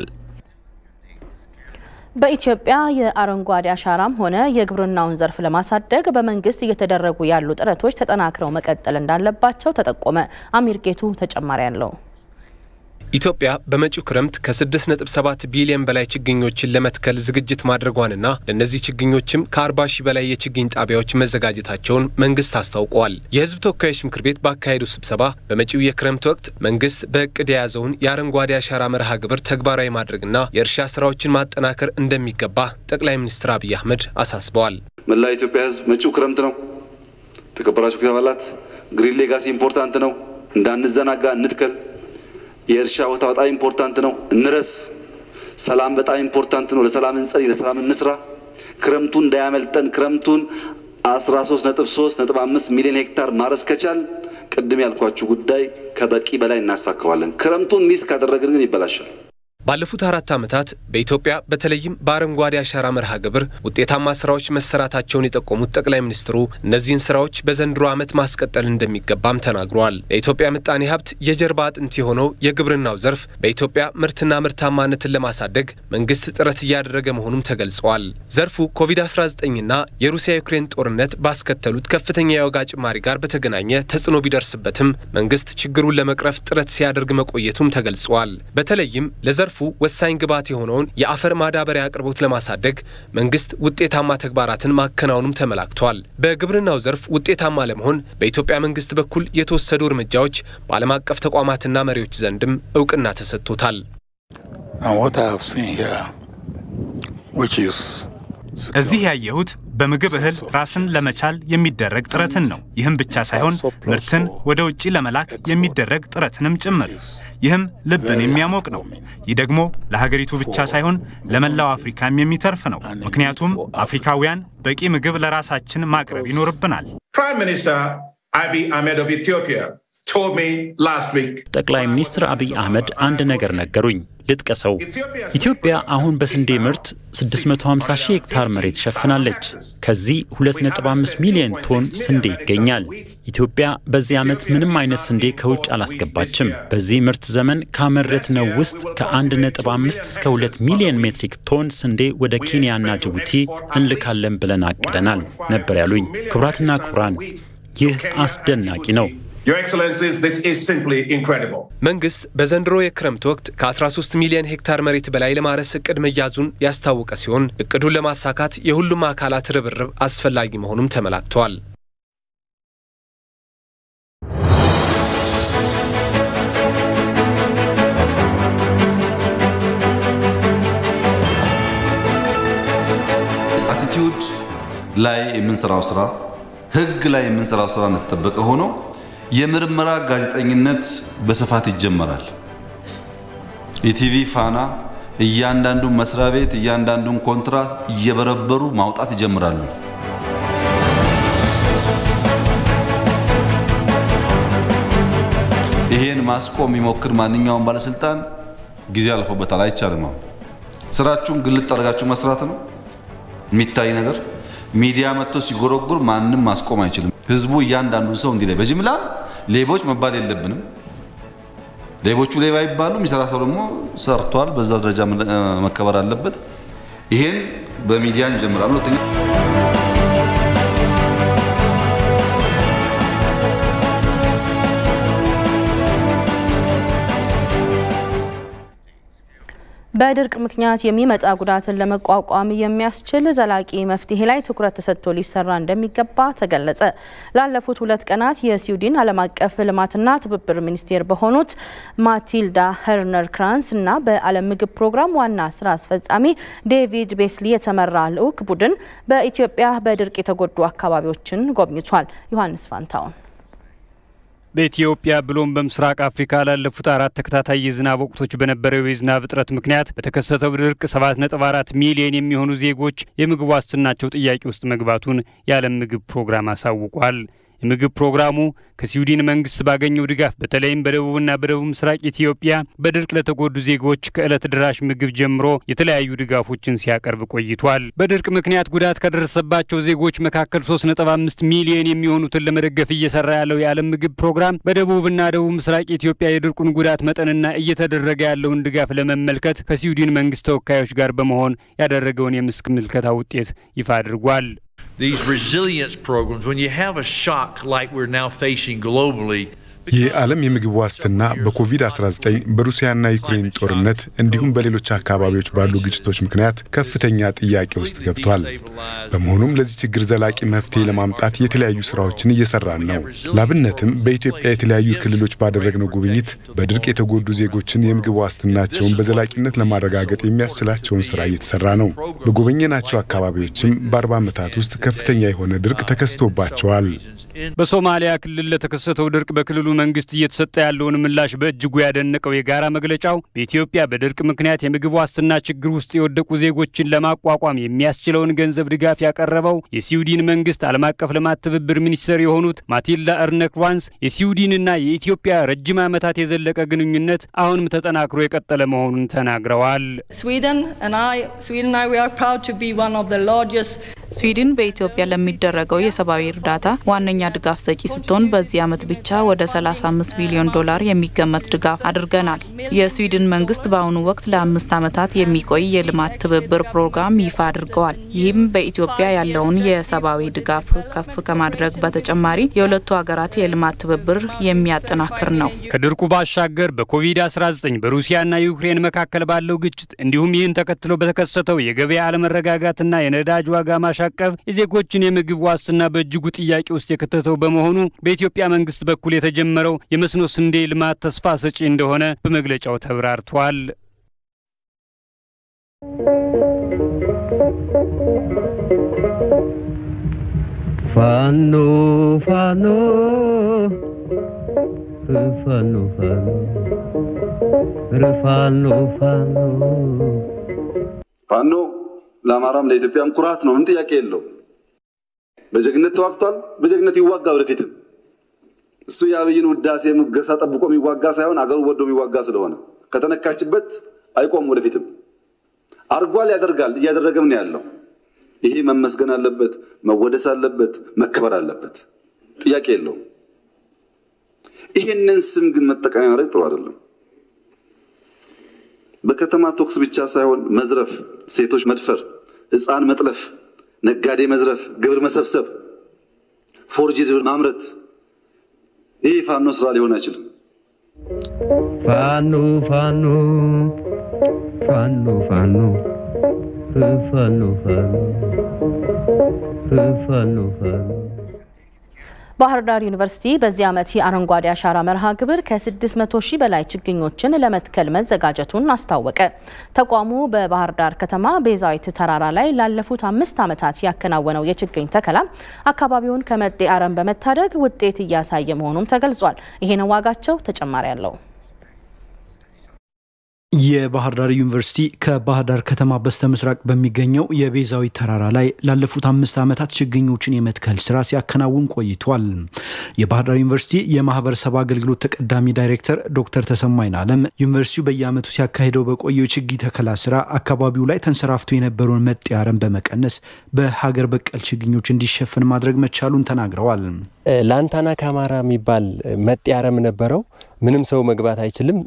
Speaker 1: በኢትዮጵያ የአረንጓዴ አሻራም ሆነ የግብርናውን ዘርፍ ለማሳደግ በመንግስት እየተደረጉ ያሉ ጥረቶች ተጠናክረው መቀጠል እንዳለባቸው ተጠቆመ። አሚር ጌቱ ተጨማሪ አለው።
Speaker 15: ኢትዮጵያ በመጪው ክረምት ከ6.7 ቢሊዮን በላይ ችግኞችን ለመትከል ዝግጅት ማድረጓንና ለእነዚህ ችግኞችም ከ40 ሺህ በላይ የችግኝ ጣቢያዎች መዘጋጀታቸውን መንግስት አስታውቀዋል። የህዝብ ተወካዮች ምክር ቤት ባካሄዱ ስብሰባ በመጪው የክረምት ወቅት መንግስት በእቅድ የያዘውን የአረንጓዴ አሻራ መርሃ ግብር ተግባራዊ ማድረግና የእርሻ ስራዎችን ማጠናከር እንደሚገባ ጠቅላይ ሚኒስትር አብይ አህመድ አሳስበዋል።
Speaker 16: መላ ኢትዮጵያ ህዝብ መጪው ክረምት ነው። ተከበራችሁ ምክር አባላት፣ ግሪን ሌጋሲ ኢምፖርታንት ነው። እንዳንዘናጋ እንትከል። የእርሻ ቦታ በጣም ኢምፖርታንት ነው፣ እንረስ። ሰላም በጣም ኢምፖርታንት ነው፣ ለሰላም እንጸልይ፣ ለሰላም እንስራ። ክረምቱን እንዳያመልጠን። ክረምቱን 13.3.5 ሚሊዮን ሄክታር ማረስ ከቻል ቅድም ያልኳችሁ ጉዳይ ከበቂ በላይ እናሳካዋለን። ክረምቱን ሚስ ካደረግን ግን ይበላሻል።
Speaker 15: ባለፉት አራት ዓመታት በኢትዮጵያ በተለይም በአረንጓዴ አሻራ መርሃ ግብር ውጤታማ ስራዎች መሰራታቸውን የጠቆሙት ጠቅላይ ሚኒስትሩ እነዚህን ስራዎች በዘንድሮ ዓመት ማስቀጠል እንደሚገባም ተናግረዋል። ለኢትዮጵያ ምጣኔ ሀብት የጀርባ አጥንት የሆነው የግብርናው ዘርፍ በኢትዮጵያ ምርትና ምርታማነትን ለማሳደግ መንግስት ጥረት እያደረገ መሆኑም ተገልጸዋል። ዘርፉ ኮቪድ-19ና የሩሲያ ዩክሬን ጦርነት ባስከተሉት ከፍተኛ የዋጋ ጭማሪ ጋር በተገናኘ ተጽዕኖ ቢደርስበትም መንግስት ችግሩን ለመቅረፍ ጥረት ሲያደርግ መቆየቱም ተገልጸዋል። በተለይም ለዘርፉ ወሳኝ ግብዓት የሆነውን የአፈር ማዳበሪያ አቅርቦት ለማሳደግ መንግስት ውጤታማ ተግባራትን ማከናወኑም ተመላክቷል። በግብርናው ዘርፍ ውጤታማ ለመሆን በኢትዮጵያ መንግስት በኩል የተወሰዱ እርምጃዎች በዓለም አቀፍ ተቋማትና መሪዎች ዘንድም እውቅና ተሰጥቶታል።
Speaker 17: እዚህ ያየሁት በምግብ እህል ራስን ለመቻል የሚደረግ ጥረትን ነው። ይህም ብቻ ሳይሆን ምርትን ወደ ውጭ ለመላክ የሚደረግ ጥረትንም ጭምር። ይህም ልብን የሚያሞቅ ነው። ይህ ደግሞ ለሀገሪቱ ብቻ ሳይሆን ለመላው አፍሪካም የሚተርፍ ነው። ምክንያቱም አፍሪካውያን በቂ ምግብ ለራሳችን ማቅረብ ይኖርብናል።
Speaker 18: Prime Minister Abiy Ahmed of Ethiopia told me last week
Speaker 19: ጠቅላይ ሚኒስትር አብይ አህመድ አንድ ነገር ነገሩኝ። ልጥቀሰው። ኢትዮጵያ አሁን በስንዴ ምርት 650 ሺህ ሄክታር መሬት ሸፍናለች። ከዚህ 2.5 ሚሊዮን ቶን ስንዴ ይገኛል። ኢትዮጵያ በዚህ ዓመት ምንም አይነት ስንዴ ከውጭ አላስገባችም። በዚህ ምርት ዘመን ካመረትነው ውስጥ ከ1.5 እስከ 2 ሚሊዮን ሜትሪክ ቶን ስንዴ ወደ ኬንያና ጅቡቲ እንልካለን ብለን አቅደናል ነበር ያሉኝ። ክቡራትና ክቡራን፣ ይህ አስደናቂ ነው።
Speaker 18: Your Excellencies, this is simply incredible.
Speaker 15: መንግስት በዘንድሮ የክረምት ወቅት ከ13 ሚሊዮን ሄክታር መሬት በላይ ለማረስ እቅድ መያዙን ያስታወቀ ሲሆን እቅዱን ለማሳካት የሁሉም አካላት ርብርብ አስፈላጊ መሆኑም ተመላክተዋል።
Speaker 20: attitude
Speaker 16: ላይ የምንሰራው ስራ ህግ ላይ የምንሰራው ስራ እንደተጠበቀ ሆኖ የምርመራ ጋዜጠኝነት በስፋት ይጀመራል። ኢቲቪ፣ ፋና እያንዳንዱን መስሪያ ቤት እያንዳንዱን ኮንትራት እየበረበሩ ማውጣት ይጀምራሉ። ይሄን ማስቆም የሚሞክር ማንኛውም ባለስልጣን ጊዜ አልፎበታል፣ አይቻልም። ስራችሁን ግልጥ አድርጋችሁ መስራት ነው የሚታይ ነገር። ሚዲያ መጥቶ ሲጎረጉር ማንም ማስቆም አይችልም። ህዝቡ እያንዳንዱን ሰው እንዲህ ላይ በጅምላ ሌቦች መባል የለብንም። ሌቦቹ ሌባ ይባሉ፣ የሚሰራ ሰው ደግሞ ሰርቷል፣ በዛ ደረጃ መከበር አለበት። ይሄን በሚዲያ እንጀምራለን። ሁለተኛ
Speaker 1: በድርቅ ምክንያት የሚመጣ ጉዳትን ለመቋቋም የሚያስችል ዘላቂ መፍትሄ ላይ ትኩረት ተሰጥቶ ሊሰራ እንደሚገባ ተገለጸ። ላለፉት ሁለት ቀናት የስዊድን ዓለም አቀፍ ልማትና ትብብር ሚኒስቴር በሆኑት ማቲልዳ ሄርነር ክራንስ እና በዓለም ምግብ ፕሮግራም ዋና ስራ አስፈጻሚ ዴቪድ ቤስሊ የተመራ ልዑክ ቡድን በኢትዮጵያ በድርቅ የተጎዱ አካባቢዎችን ጎብኝቷል። ዮሐንስ ፋንታውን
Speaker 20: በኢትዮጵያ ብሎም በምስራቅ አፍሪካ ላለፉት አራት ተከታታይ የዝናብ ወቅቶች በነበረው የዝናብ እጥረት ምክንያት በተከሰተው ድርቅ 7.4 ሚሊዮን የሚሆኑ ዜጎች የምግብ ዋስትናቸው ጥያቄ ውስጥ መግባቱን የዓለም ምግብ ፕሮግራም አሳውቋል። የምግብ ፕሮግራሙ ከስዊድን መንግስት ባገኘው ድጋፍ በተለይም በደቡብና በደቡብ ምስራቅ ኢትዮጵያ በድርቅ ለተጎዱ ዜጎች ከዕለት ድራሽ ምግብ ጀምሮ የተለያዩ ድጋፎችን ሲያቀርብ ቆይቷል። በድርቅ ምክንያት ጉዳት ከደረሰባቸው ዜጎች መካከል 3.5 ሚሊዮን የሚሆኑትን ለመደገፍ እየሰራ ያለው የዓለም ምግብ ፕሮግራም በደቡብና ደቡብ ምስራቅ ኢትዮጵያ የድርቁን ጉዳት መጠንና እየተደረገ ያለውን ድጋፍ ለመመልከት ከስዊድን መንግስት ተወካዮች ጋር በመሆን ያደረገውን የመስክ ምልከታ ውጤት ይፋ አድርጓል።
Speaker 21: these resilience programs, when you have a shock like we're now facing globally,
Speaker 22: የዓለም የምግብ ዋስትና በኮቪድ-19 በሩሲያና ዩክሬን ጦርነት እንዲሁም በሌሎች አካባቢዎች ባሉ ግጭቶች ምክንያት ከፍተኛ ጥያቄ ውስጥ ገብቷል። በመሆኑም ለዚህ ችግር ዘላቂ መፍትሄ ለማምጣት የተለያዩ ስራዎችን እየሰራን ነው። ላብነትም በኢትዮጵያ የተለያዩ ክልሎች ባደረግነው ጉብኝት በድርቅ የተጎዱ ዜጎችን የምግብ ዋስትናቸውን በዘላቂነት ለማረጋገጥ የሚያስችላቸውን ስራ እየተሰራ ነው። በጎበኘናቸው አካባቢዎችም በአርባ ዓመታት ውስጥ ከፍተኛ የሆነ ድርቅ ተከስቶባቸዋል።
Speaker 20: በሶማሊያ ክልል ለተከሰተው ድርቅ በክልሉ መንግስት እየተሰጠ ያለውን ምላሽ በእጅጉ ያደነቀው የጋራ መግለጫው በኢትዮጵያ በድርቅ ምክንያት የምግብ ዋስትና ችግር ውስጥ የወደቁ ዜጎችን ለማቋቋም የሚያስችለውን ገንዘብ ድጋፍ ያቀረበው የስዊድን መንግስት ዓለም አቀፍ ልማት ትብብር ሚኒስትር የሆኑት ማቲልዳ እርነክቫንስ የስዊድንና የኢትዮጵያ ረጅም ዓመታት የዘለቀ ግንኙነት አሁንም ተጠናክሮ የቀጠለ መሆኑን ተናግረዋል።
Speaker 23: ስዊድን በኢትዮጵያ ለሚደረገው የሰብአዊ እርዳታ ዋነኛ ድጋፍ ሰጪ ስትሆን በዚህ ዓመት ብቻ ወደ 35 ቢሊዮን ዶላር የሚገመት ድጋፍ አድርገናል። የስዊድን መንግስት በአሁኑ ወቅት ለአምስት ዓመታት የሚቆይ የልማት ትብብር ፕሮግራም ይፋ አድርገዋል። ይህም በኢትዮጵያ ያለውን የሰብአዊ ድጋፍ ከፍ ከማድረግ በተጨማሪ የሁለቱ ሀገራት የልማት ትብብር የሚያጠናክር ነው።
Speaker 20: ከድርቁ ባሻገር በኮቪድ-19 በሩሲያና ዩክሬን መካከል ባለው ግጭት እንዲሁም ይህን ተከትሎ በተከሰተው የገበያ አለመረጋጋትና የነዳጅ ዋጋ ማሻቀብ የዜጎችን የምግብ ዋስትና በእጅጉ ጥያቄ ውስጥ የከተተው በመሆኑ በኢትዮጵያ መንግስት በኩል የተጀመረው የመስኖ ስንዴ ልማት ተስፋ ሰጪ እንደሆነ በመግለጫው ተብራርቷል።
Speaker 24: ፋኖ ፋኖ ፋኖ ፋኖ ፋኖ
Speaker 16: ፋኖ ለአማራም ለኢትዮጵያም ኩራት ነው። ምን ጥያቄ የለው። በጀግነት ተዋግቷል። በጀግነት ይዋጋ ወደፊትም። እሱ የአብይን ውዳሴ ሙገሳ ጠብቆ የሚዋጋ ሳይሆን አገሩ ወዶ የሚዋጋ ስለሆነ ከተነካችበት አይቆም። ወደፊትም አርጓል፣ ያደርጋል፣ እያደረገም ነው ያለው። ይሄ መመስገን አለበት፣ መወደስ አለበት፣ መከበር አለበት። ጥያቄ የለውም። ይሄንን ስም ግን መጠቀሚያ ማድረግ ጥሩ አይደለም። በከተማ ቶክስ ብቻ ሳይሆን መዝረፍ፣ ሴቶች መድፈር፣ ሕፃን መጥለፍ፣ ነጋዴ መዝረፍ፣ ግብር መሰብሰብ፣ ፎርጅድ ማምረት ይህ ፋኖ ስራ ሊሆን አይችልም።
Speaker 24: ፋኖ ፋኖ ፋኖ ፋኖ ፋኖ ፋኖ ፋኖ ፋኖ
Speaker 1: ባህር ዳር ዩኒቨርሲቲ በዚህ ዓመት የአረንጓዴ አሻራ መርሃ ግብር ከ600 ሺህ በላይ ችግኞችን ለመትከል መዘጋጀቱን አስታወቀ። ተቋሙ በባህር ዳር ከተማ ቤዛዊት ተራራ ላይ ላለፉት አምስት ዓመታት ያከናወነው የችግኝ ተከላ አካባቢውን ከመጤ አረም በመታደግ ውጤት እያሳየ መሆኑም ተገልጿል። ይሄነው ዋጋቸው ተጨማሪ አለው።
Speaker 2: የባህር ዳር ዩኒቨርሲቲ ከባህር ዳር ከተማ በስተ ምስራቅ በሚገኘው የቤዛዊት ተራራ ላይ ላለፉት አምስት ዓመታት ችግኞችን የመትከል ስራ ሲያከናውን ቆይቷል። የባህር ዳር ዩኒቨርሲቲ የማህበረሰብ አገልግሎት ተቀዳሚ ዳይሬክተር ዶክተር ተሰማይን አለም ዩኒቨርሲቲው በየዓመቱ ሲያካሂደው በቆየው የችግኝ ተከላ ስራ አካባቢው ላይ ተንሰራፍቶ የነበረውን መጤ አረም በመቀነስ በሀገር በቀል ችግኞች እንዲሸፈን ማድረግ መቻሉን ተናግረዋል።
Speaker 4: ላንታና ካማራ የሚባል መጤ አረም ነበረው። ምንም ሰው መግባት አይችልም።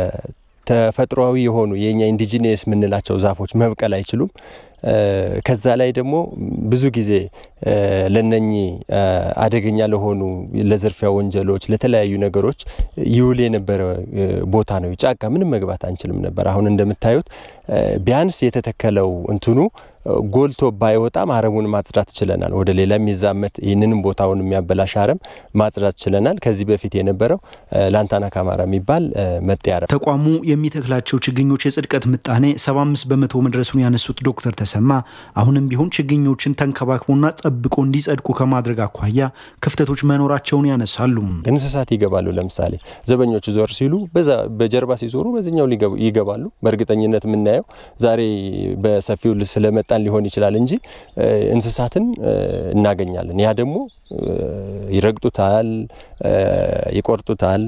Speaker 4: ተፈጥሯዊ የሆኑ የኛ ኢንዲጂኒየስ የምንላቸው ዛፎች መብቀል አይችሉም። ከዛ ላይ ደግሞ ብዙ ጊዜ ለነኚህ አደገኛ ለሆኑ ለዝርፊያ ወንጀሎች፣ ለተለያዩ ነገሮች ይውል የነበረ ቦታ ነው። ጫካ ምንም መግባት አንችልም ነበር። አሁን እንደምታዩት ቢያንስ የተተከለው እንትኑ ጎልቶ ባይወጣም አረሙን ማጽዳት ችለናል። ወደ ሌላ የሚዛመት ይህንንም ቦታውን የሚያበላሽ አረም ማጽዳት ችለናል። ከዚህ በፊት የነበረው ላንታና ካማራ የሚባል መጤ አረም
Speaker 2: ተቋሙ የሚተክላቸው ችግኞች የጽድቀት ምጣኔ 75 በመቶ መድረሱን ያነሱት ዶክተር ተሰማ አሁንም ቢሆን ችግኞችን ተንከባክቦና ጠብቆ እንዲጸድቁ ከማድረግ አኳያ ክፍተቶች መኖራቸውን ያነሳሉ።
Speaker 4: እንስሳት ይገባሉ። ለምሳሌ ዘበኞቹ ዞር ሲሉ በጀርባ ሲዞሩ በዚኛው ይገባሉ። በእርግጠኝነት የምናየው ዛሬ በሰፊው ስለመጣን ሊሆን ይችላል እንጂ እንስሳትን እናገኛለን። ያ ደግሞ ይረግጡታል፣ ይቆርጡታል።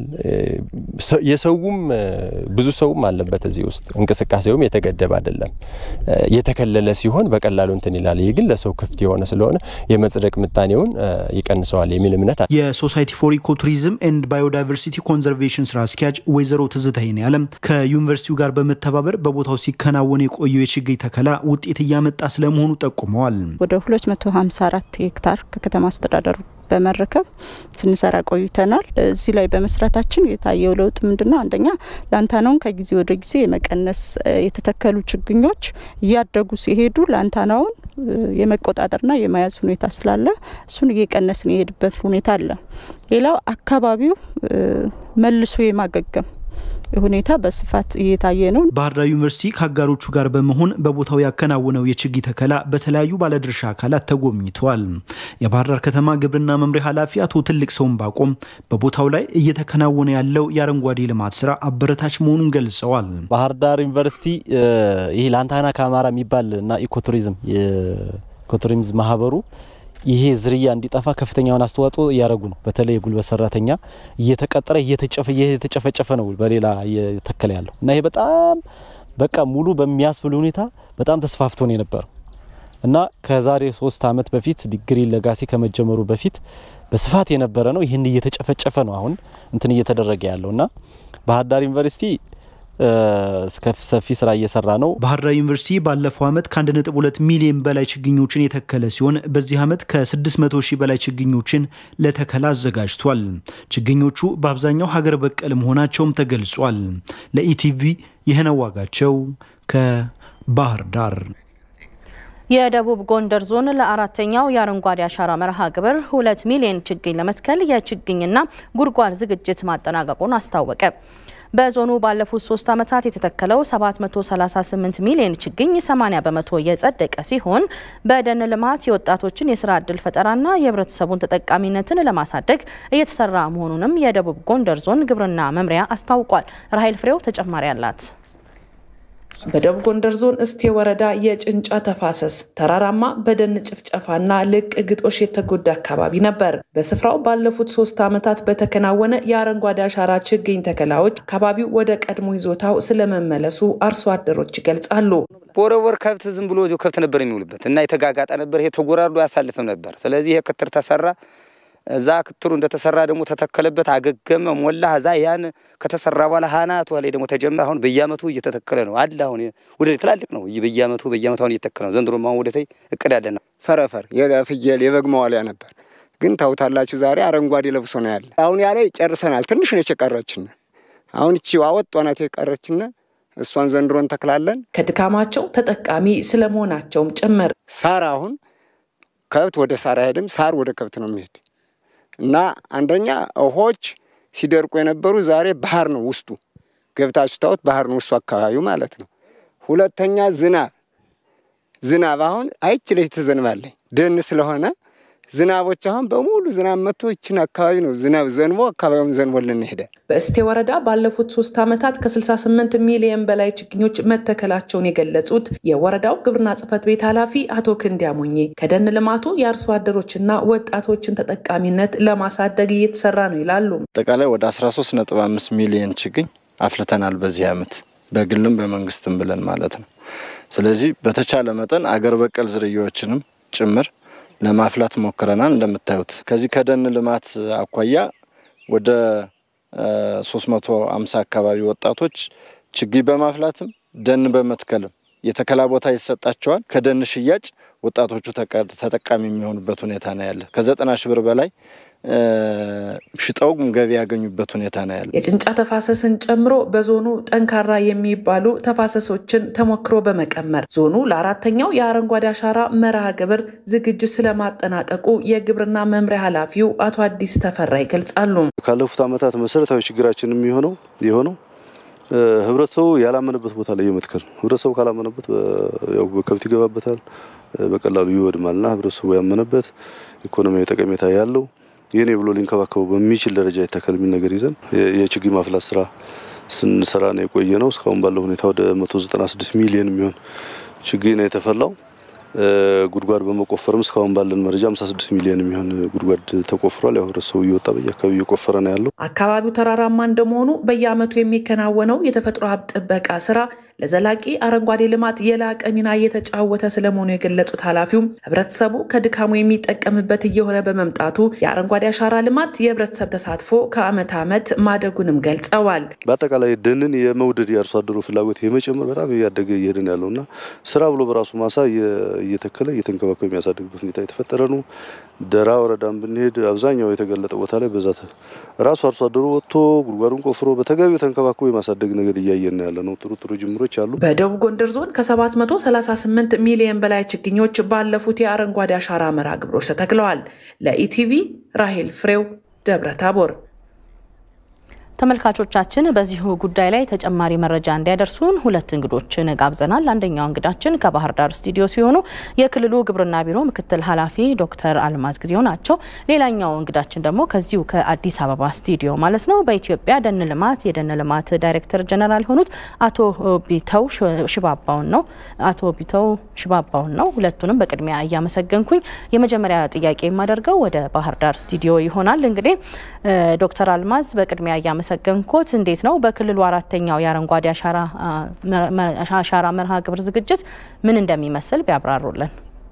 Speaker 4: የሰውም ብዙ ሰውም አለበት እዚህ ውስጥ እንቅስቃሴውም የተገደበ አይደለም። የተከለለ ሲሆን በቀላሉ እንትን ይላል። ይህ ግን ለሰው ክፍት የሆነ ስለሆነ የመጽደቅ ምጣኔውን ይቀንሰዋል የሚል እምነት አለ።
Speaker 2: የሶሳይቲ ፎር ኢኮቱሪዝም ኤንድ ባዮዳይቨርሲቲ ኮንዘርቬሽን ስራ አስኪያጅ ወይዘሮ ትዝታይን ያለም ከዩኒቨርሲቲው ጋር በመተባበር በቦታው ሲከናወን የቆየው የችግኝ ተከላ ውጤት እያመጣ ስለመሆኑ ጠቁመዋል።
Speaker 5: ወደ 254 ሄክታር ከከተማ አስተዳደሩ በመረከብ ስንሰራ ቆይተናል። እዚህ ላይ በመስራታችን የታየው ለውጥ ምንድን ነው? አንደኛ ላንታናውን ከጊዜ ወደ ጊዜ የመቀነስ የተተከሉ ችግኞች እያደጉ ሲሄዱ ላንታናውን የመቆጣጠርና የመያዝ ሁኔታ ስላለ እሱን እየቀነስን የሄድበት ሁኔታ አለ። ሌላው አካባቢው መልሶ የማገገም ሁኔታ በስፋት እየታየ ነው።
Speaker 2: ባህር ዳር ዩኒቨርሲቲ ከአጋሮቹ ጋር በመሆን በቦታው ያከናወነው የችግኝ ተከላ በተለያዩ ባለድርሻ አካላት ተጎብኝተዋል። የባህር ዳር ከተማ ግብርና መምሪያ ኃላፊ አቶ ትልቅ ሰውን ባቆም በቦታው ላይ እየተከናወነ ያለው የአረንጓዴ ልማት ስራ አበረታች መሆኑን ገልጸዋል።
Speaker 6: ባህር ዳር ዩኒቨርሲቲ ይህ ላንታና ካማራ የሚባል እና ኢኮቱሪዝም ኢኮቱሪዝም ማህበሩ ይሄ ዝርያ እንዲጠፋ ከፍተኛውን አስተዋጽኦ እያደረጉ ነው። በተለይ የጉልበት ሰራተኛ እየተቀጠረ እየተጨፈጨፈ ነው በሌላ እየተከለ ያለው እና ይሄ በጣም በቃ ሙሉ በሚያስብል ሁኔታ በጣም ተስፋፍቶ ነው የነበረው እና ከዛሬ ሶስት አመት በፊት ዲግሪ ለጋሲ ከመጀመሩ በፊት በስፋት የነበረ ነው። ይህን እየተጨፈጨፈ ነው አሁን እንትን እየተደረገ ያለው እና ባህር ዳር ዩኒቨርሲቲ ሰፊ ስራ እየሰራ ነው።
Speaker 2: ባህር ዳር ዩኒቨርሲቲ ባለፈው ዓመት ከ1.2 ሚሊዮን በላይ ችግኞችን የተከለ ሲሆን በዚህ ዓመት ከ600 ሺህ በላይ ችግኞችን ለተከላ አዘጋጅቷል። ችግኞቹ በአብዛኛው ሀገር በቀል መሆናቸውም ተገልጿል። ለኢቲቪ ይህነው ዋጋቸው ከባህር ዳር።
Speaker 1: የደቡብ ጎንደር ዞን ለአራተኛው የአረንጓዴ አሻራ መርሃ ግብር ሁለት ሚሊዮን ችግኝ ለመትከል የችግኝና ጉድጓድ ዝግጅት ማጠናቀቁን አስታወቀ። በዞኑ ባለፉት ሶስት ዓመታት የተተከለው 738 ሚሊዮን ችግኝ 80 በመቶ የጸደቀ ሲሆን በደን ልማት የወጣቶችን የስራ ዕድል ፈጠራና የህብረተሰቡን ተጠቃሚነትን ለማሳደግ እየተሰራ መሆኑንም የደቡብ ጎንደር ዞን ግብርና መምሪያ አስታውቋል። ራሄል ፍሬው ተጨማሪ አላት።
Speaker 25: በደቡብ ጎንደር ዞን እስቴ ወረዳ የጭንጫ ተፋሰስ ተራራማ በደን ጭፍጨፋና ልቅ ግጦሽ የተጎዳ አካባቢ ነበር። በስፍራው ባለፉት ሶስት ዓመታት በተከናወነ የአረንጓዴ አሻራ ችግኝ ተከላዎች አካባቢው ወደ ቀድሞ ይዞታው ስለመመለሱ አርሶ አደሮች ይገልጻሉ።
Speaker 26: ቦረቦር ከብት ዝም ብሎ እዚሁ ከብት ነበር የሚውልበት እና የተጋጋጠ ነበር። ይሄ ተጎራርዶ አያሳልፍም ነበር። ስለዚህ ይሄ ክትር ተሰራ። እዛ ክትሩ እንደተሰራ ደግሞ ተተከለበት፣ አገገመ፣ ሞላ። እዛ ያን ከተሰራ በኋላ ሀናቱ ላይ ደግሞ ተጀመረ። አሁን በየአመቱ እየተተከለ ነው አለ። አሁን ወደ ትላልቅ ነው በየአመቱ በየአመቱ አሁን እየተተከለ ነው። ዘንድሮ አሁን ወደታይ እቅድ አለና
Speaker 27: ፈረፈር የፍየል የበግ መዋሊያ ነበር፣ ግን ታውታላችሁ ዛሬ አረንጓዴ ለብሶ ነው ያለ። አሁን ያ ላይ ጨርሰናል። ትንሽ ነች የቀረችን። አሁን እቺ አወጧናት የቀረችን እሷን ዘንድሮ እንተክላለን።
Speaker 25: ከድካማቸው ተጠቃሚ ስለመሆናቸውም ጭምር
Speaker 27: ሳር አሁን ከብት ወደ ሳር አይሄድም፣ ሳር ወደ ከብት ነው የሚሄድ እና አንደኛ ውሆች ሲደርቁ የነበሩ ዛሬ ባህር ነው ውስጡ ገብታችሁ ታዩት ባህር ነው ውስጡ አካባቢው ማለት ነው። ሁለተኛ ዝናብ ዝናብ አሁን አይችለች ትዘንባለኝ ደን ስለሆነ ዝናቦች አሁን በሙሉ ዝናብ መጥቶ ይችን አካባቢ ነው ዝናብ ዘንቦ አካባቢውን ዘንቦልን ሄደ።
Speaker 25: በእስቴ ወረዳ ባለፉት ሶስት ዓመታት ከ68 ሚሊዮን በላይ ችግኞች መተከላቸውን የገለጹት የወረዳው ግብርና ጽሕፈት ቤት ኃላፊ አቶ ክንዲያ ሞኜ ከደን ልማቱ የአርሶ አደሮችና ወጣቶችን ተጠቃሚነት ለማሳደግ እየተሰራ ነው ይላሉ።
Speaker 3: አጠቃላይ ወደ 13.5 ሚሊዮን ችግኝ አፍልተናል በዚህ ዓመት በግልም በመንግስትም ብለን ማለት ነው። ስለዚህ በተቻለ መጠን አገር በቀል ዝርያዎችንም ጭምር ለማፍላት ሞክረናል። እንደምታዩት ከዚህ ከደን ልማት አኳያ ወደ 350 አካባቢ ወጣቶች ችግኝ በማፍላትም ደን በመትከልም የተከላ ቦታ ይሰጣቸዋል። ከደን ሽያጭ ወጣቶቹ ተጠቃሚ የሚሆኑበት ሁኔታ ነው ያለ። ከዘጠና ሺህ ብር በላይ ሽጠውም ገቢ ያገኙበት ሁኔታ ነው ያለ።
Speaker 25: የጭንጫ ተፋሰስን ጨምሮ በዞኑ ጠንካራ የሚባሉ ተፋሰሶችን ተሞክሮ በመቀመር ዞኑ ለአራተኛው የአረንጓዴ አሻራ መርሃ ግብር ዝግጅት ስለማጠናቀቁ የግብርና መምሪያ ኃላፊው አቶ አዲስ ተፈራ ይገልጻሉ።
Speaker 7: ካለፉት ዓመታት መሰረታዊ ችግራችን የሚሆነው የሆነው ህብረተሰቡ ያላመነበት ቦታ ላይ የመትከል ህብረተሰቡ ካላመነበት ያው በከብት ይገባበታል፣ በቀላሉ ይወድማልና ህብረተሰቡ ያመነበት ኢኮኖሚያዊ ጠቀሜታ ያለው የኔ ብሎ ሊንከባከበው በሚችል ደረጃ ይተከል የሚል ነገር ይዘን የችግኝ ማፍላት ስራ ስንሰራ ነው የቆየ ነው። እስካሁን ባለው ሁኔታ ወደ 196 ሚሊዮን የሚሆን ችግኝ ነው የተፈላው። ጉድጓድ በመቆፈርም እስካሁን ባለን መረጃ 56 ሚሊዮን የሚሆን ጉድጓድ ተቆፍሯል። ያው ህብረተሰቡ እየወጣ በየአካባቢው እየቆፈረ ነው ያለው።
Speaker 25: አካባቢው ተራራማ እንደመሆኑ በየዓመቱ የሚከናወነው የተፈጥሮ ሀብት ጥበቃ ስራ ለዘላቂ አረንጓዴ ልማት የላቀ ሚና እየተጫወተ ስለመሆኑ የገለጹት ኃላፊውም ህብረተሰቡ ከድካሙ የሚጠቀምበት እየሆነ በመምጣቱ የአረንጓዴ አሻራ ልማት የህብረተሰብ ተሳትፎ ከዓመት ዓመት ማደጉንም ገልጸዋል።
Speaker 7: በአጠቃላይ ደንን የመውደድ የአርሶ አደሩ ፍላጎት የመጨመር በጣም እያደገ እየሄድን ያለው እና ስራ ብሎ በራሱ ማሳ እየተከለ እየተንከባከበ የሚያሳድግበት ሁኔታ የተፈጠረ ነው። ደራ ወረዳን ብንሄድ አብዛኛው የተገለጠ ቦታ ላይ በዛት ራሱ አርሶ አደሩ ወጥቶ ጉድጓዱን ቆፍሮ በተገቢው ተንከባክቦ የማሳደግ ነገር እያየን ያለ ነው። ጥሩ ጥሩ ጅምሮች አሉ።
Speaker 25: በደቡብ ጎንደር ዞን ከ738 ሚሊዮን በላይ ችግኞች ባለፉት የአረንጓዴ አሻራ መርሃ ግብሮች ተተክለዋል። ለኢቲቪ ራሄል ፍሬው ደብረ ታቦር።
Speaker 1: ተመልካቾቻችን በዚሁ ጉዳይ ላይ ተጨማሪ መረጃ እንዲያደርሱን ሁለት እንግዶችን ጋብዘናል። አንደኛው እንግዳችን ከባህር ዳር ስቱዲዮ ሲሆኑ የክልሉ ግብርና ቢሮ ምክትል ኃላፊ ዶክተር አልማዝ ጊዜው ናቸው። ሌላኛው እንግዳችን ደግሞ ከዚሁ ከአዲስ አበባ ስቱዲዮ ማለት ነው በኢትዮጵያ ደን ልማት የደን ልማት ዳይሬክተር ጀነራል የሆኑት አቶ ቢተው ሽባባውን ነው አቶ ቢተው ሽባባውን ነው። ሁለቱንም በቅድሚያ እያመሰገንኩኝ የመጀመሪያ ጥያቄ የማደርገው ወደ ባህር ዳር ስቱዲዮ ይሆናል። እንግዲህ ዶክተር አልማዝ በቅድሚያ እያመሰገንኮት እንዴት ነው በክልሉ አራተኛው የአረንጓዴ አሻራ መርሃ ግብር ዝግጅት ምን እንደሚመስል ቢያብራሩልን።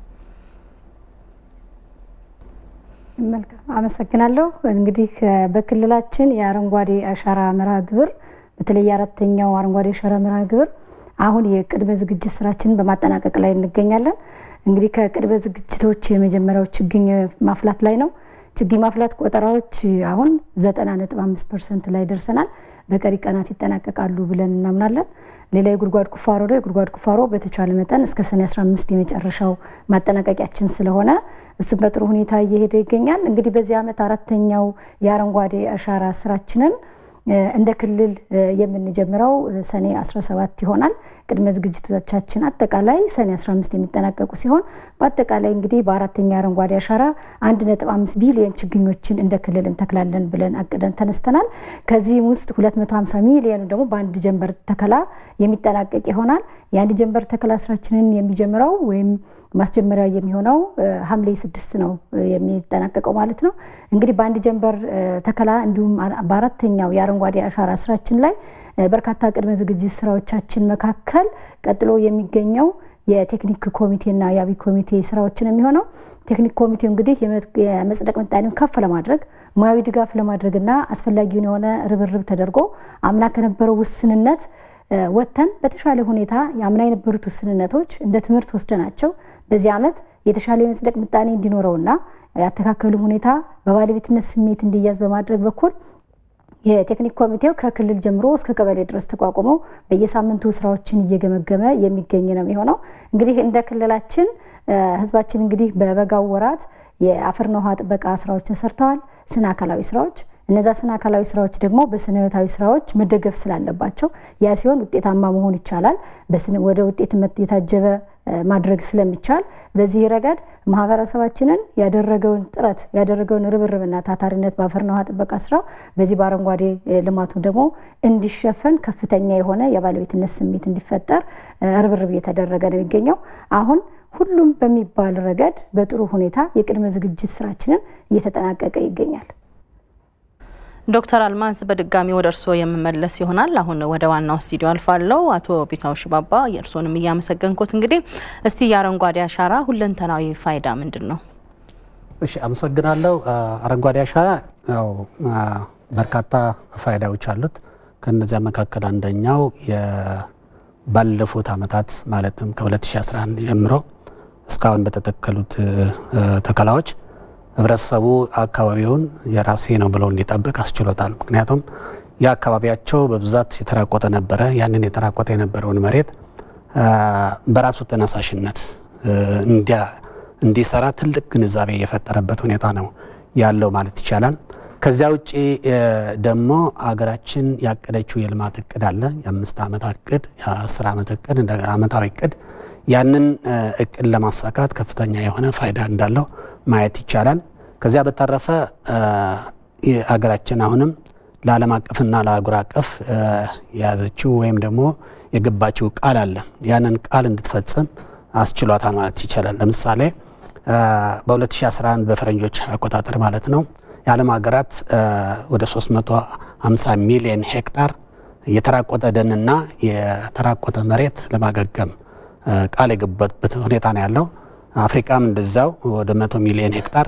Speaker 8: መልካም አመሰግናለሁ። እንግዲህ በክልላችን የአረንጓዴ አሻራ መርሃ ግብር በተለይ የአራተኛው አረንጓዴ አሻራ መርሃ ግብር አሁን የቅድመ ዝግጅት ስራችንን በማጠናቀቅ ላይ እንገኛለን። እንግዲህ ከቅድመ ዝግጅቶች የመጀመሪያው ችግኝ ማፍላት ላይ ነው። ችግኝ ማፍላት ቆጠራዎች አሁን ዘጠና ነጥብ አምስት ፐርሰንት ላይ ደርሰናል። በቀሪ ቀናት ይጠናቀቃሉ ብለን እናምናለን። ሌላ የጉድጓድ ቁፋሮ ነው። የጉድጓድ ቁፋሮ በተቻለ መጠን እስከ ሰኔ 15 የመጨረሻው ማጠናቀቂያችን ስለሆነ እሱም በጥሩ ሁኔታ እየሄደ ይገኛል። እንግዲህ በዚህ ዓመት አራተኛው የአረንጓዴ አሻራ ስራችንን እንደ ክልል የምንጀምረው ሰኔ 17 ይሆናል። ቅድመ ዝግጅቶቻችን አጠቃላይ ሰኔ 15 የሚጠናቀቁ ሲሆን በአጠቃላይ እንግዲህ በአራተኛ አረንጓዴ አሻራ 1.5 ቢሊዮን ችግኞችን እንደ ክልል እንተክላለን ብለን አቅደን ተነስተናል። ከዚህም ውስጥ 250 ሚሊዮኑ ደግሞ በአንድ ጀንበር ተከላ የሚጠናቀቅ ይሆናል። የአንድ ጀንበር ተከላ ስራችንን የሚጀምረው ወይም ማስጀመሪያ የሚሆነው ሐምሌ ስድስት ነው የሚጠናቀቀው ማለት ነው። እንግዲህ በአንድ ጀንበር ተከላ እንዲሁም በአራተኛው የአረንጓዴ አሻራ ስራችን ላይ በርካታ ቅድመ ዝግጅት ስራዎቻችን መካከል ቀጥሎ የሚገኘው የቴክኒክ ኮሚቴና የአብይ ኮሚቴ ስራዎችን የሚሆነው ቴክኒክ ኮሚቴው እንግዲህ የመጽደቅ ምጣኔውን ከፍ ለማድረግ ሙያዊ ድጋፍ ለማድረግና አስፈላጊውን የሆነ ርብርብ ተደርጎ አምና ከነበረው ውስንነት ወጥተን በተሻለ ሁኔታ የአምና የነበሩት ውስንነቶች እንደ ትምህርት ወስደናቸው በዚህ ዓመት የተሻለ የመጽደቅ ምጣኔ እንዲኖረውና ያተካከሉ ሁኔታ በባለቤትነት ስሜት እንዲያዝ በማድረግ በኩል የቴክኒክ ኮሚቴው ከክልል ጀምሮ እስከ ቀበሌ ድረስ ተቋቁሞ በየሳምንቱ ስራዎችን እየገመገመ የሚገኝ ነው የሚሆነው። እንግዲህ እንደ ክልላችን ህዝባችን እንግዲህ በበጋው ወራት የአፈርና ውሃ ጥበቃ ስራዎች ተሰርተዋል። ስነ አካላዊ ስራዎች እነዛ ስነ አካላዊ ስራዎች ደግሞ በስነ ህይወታዊ ስራዎች መደገፍ ስላለባቸው ያ ሲሆን ውጤታማ መሆን ይቻላል። ወደ ውጤትነት የታጀበ ማድረግ ስለሚቻል በዚህ ረገድ ማህበረሰባችንን ያደረገውን ጥረት ያደረገውን ርብርብና ታታሪነት በአፈርና ውሃ ጥበቃ ስራው በዚህ በአረንጓዴ ልማቱ ደግሞ እንዲሸፈን ከፍተኛ የሆነ የባለቤትነት ስሜት እንዲፈጠር ርብርብ እየተደረገ ነው የሚገኘው አሁን ሁሉም በሚባል ረገድ በጥሩ ሁኔታ የቅድመ ዝግጅት ስራችንን እየተጠናቀቀ ይገኛል።
Speaker 1: ዶክተር አልማዝ በድጋሚ ወደ እርስዎ የምመለስ ይሆናል። አሁን ወደ ዋናው ስቱዲዮ አልፋለሁ። አቶ ቢታው ሽባባ የእርስዎንም እያመሰገንኩት እንግዲህ እስቲ የአረንጓዴ አሻራ ሁለንተናዊ ፋይዳ ምንድን ነው?
Speaker 9: እሺ፣ አመሰግናለሁ። አረንጓዴ አሻራ ያው በርካታ ፋይዳዎች አሉት። ከነዚያ መካከል አንደኛው ባለፉት አመታት ማለትም ከ2011 ጀምሮ እስካሁን በተተከሉት ተከላዎች ህብረተሰቡ አካባቢውን የራሴ ነው ብለው እንዲጠብቅ አስችሎታል። ምክንያቱም የአካባቢያቸው በብዛት የተራቆተ ነበረ። ያንን የተራቆተ የነበረውን መሬት በራሱ ተነሳሽነት እንዲሰራ ትልቅ ግንዛቤ የፈጠረበት ሁኔታ ነው ያለው ማለት ይቻላል። ከዚያ ውጭ ደግሞ አገራችን ያቀደችው የልማት እቅድ አለ። የአምስት ዓመት እቅድ፣ የአስር ዓመት እቅድ፣ እንደገና ዓመታዊ እቅድ። ያንን እቅድ ለማሳካት ከፍተኛ የሆነ ፋይዳ እንዳለው ማየት ይቻላል። ከዚያ በተረፈ አገራችን አሁንም ለዓለም አቀፍና ለአህጉር አቀፍ የያዘችው ወይም ደግሞ የገባችው ቃል አለ። ያንን ቃል እንድትፈጽም አስችሏታል ማለት ይቻላል። ለምሳሌ በ2011 በፈረንጆች አቆጣጠር ማለት ነው የዓለም ሀገራት ወደ 350 ሚሊዮን ሄክታር የተራቆተ ደንና የተራቆተ መሬት ለማገገም ቃል የገቡበት ሁኔታ ነው ያለው። አፍሪካም እንደዛው ወደ መቶ ሚሊዮን ሄክታር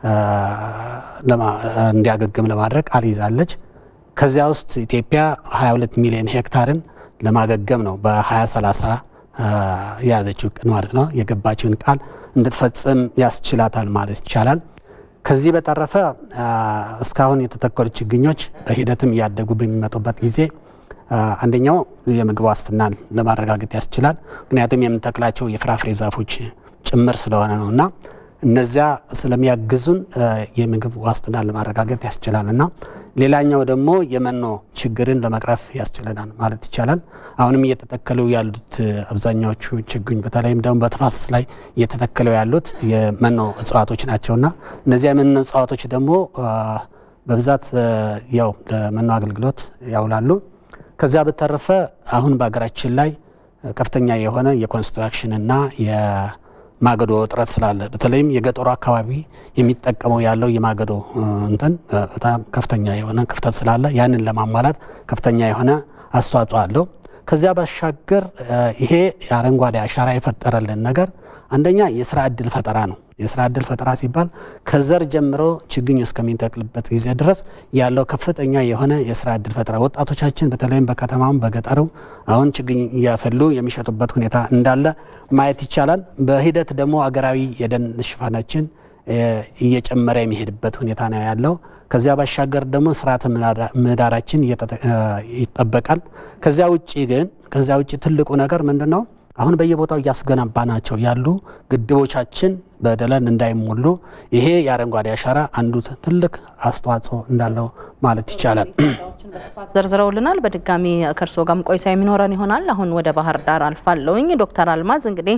Speaker 9: እንዲያገግም ለማድረግ ቃል ይዛለች። ከዚያ ውስጥ ኢትዮጵያ 22 ሚሊዮን ሄክታርን ለማገገም ነው በ2030 የያዘችው እቅድ ማለት ነው። የገባችውን ቃል እንድትፈጽም ያስችላታል ማለት ይቻላል። ከዚህ በተረፈ እስካሁን የተተከሉ ችግኞች በሂደትም እያደጉ በሚመጡበት ጊዜ አንደኛው የምግብ ዋስትናን ለማረጋገጥ ያስችላል። ምክንያቱም የምንተክላቸው የፍራፍሬ ዛፎች ጭምር ስለሆነ ነው እና እነዚያ ስለሚያግዙን የምግብ ዋስትናን ለማረጋገጥ ያስችላል እና ሌላኛው ደግሞ የመኖ ችግርን ለመቅረፍ ያስችለናል ማለት ይቻላል። አሁንም እየተተከሉ ያሉት አብዛኛዎቹ ችግኝ በተለይም ደግሞ በተፋሰስ ላይ እየተተከሉ ያሉት የመኖ እጽዋቶች ናቸውና እነዚያ የመኖ እጽዋቶች ደግሞ በብዛት ያው ለመኖ አገልግሎት ያውላሉ። ከዚያ በተረፈ አሁን በሀገራችን ላይ ከፍተኛ የሆነ የኮንስትራክሽንና የማገዶ እጥረት ስላለ በተለይም የገጠሩ አካባቢ የሚጠቀመው ያለው የማገዶ እንትን በጣም ከፍተኛ የሆነ ክፍተት ስላለ ያንን ለማሟላት ከፍተኛ የሆነ አስተዋጽኦ አለው። ከዚያ ባሻገር ይሄ የአረንጓዴ አሻራ የፈጠረልን ነገር አንደኛ የስራ እድል ፈጠራ ነው። የስራ እድል ፈጠራ ሲባል ከዘር ጀምሮ ችግኝ እስከሚተክልበት ጊዜ ድረስ ያለው ከፍተኛ የሆነ የስራ እድል ፈጠራ ወጣቶቻችን በተለይም በከተማም በገጠሩ አሁን ችግኝ እያፈሉ የሚሸጡበት ሁኔታ እንዳለ ማየት ይቻላል። በሂደት ደግሞ አገራዊ የደን ሽፋናችን እየጨመረ የሚሄድበት ሁኔታ ነው ያለው። ከዚያ ባሻገር ደግሞ ስርዓተ ምህዳራችን ይጠበቃል። ከዚያ ውጭ ግን ከዚያ ውጭ ትልቁ ነገር ምንድን ነው? አሁን በየቦታው እያስገነባናቸው ያሉ ግድቦቻችን በደለን እንዳይሞሉ ይሄ የአረንጓዴ አሻራ አንዱ ትልቅ አስተዋጽኦ እንዳለው ማለት ይቻላል።
Speaker 1: ዘርዝረውልናል። በድጋሚ ከእርስዎ ጋርም ቆይታ የሚኖረን ይሆናል። አሁን ወደ ባህር ዳር አልፋለሁኝ። ዶክተር አልማዝ እንግዲህ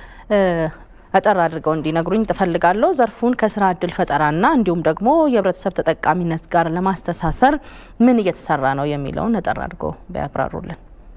Speaker 1: አጠር አድርገው እንዲነግሩኝ ትፈልጋለሁ። ዘርፉን ከስራ እድል ፈጠራና እንዲሁም ደግሞ የህብረተሰብ ተጠቃሚነት ጋር ለማስተሳሰር ምን እየተሰራ ነው የሚለውን አጠር አድርገው ቢያብራሩልን።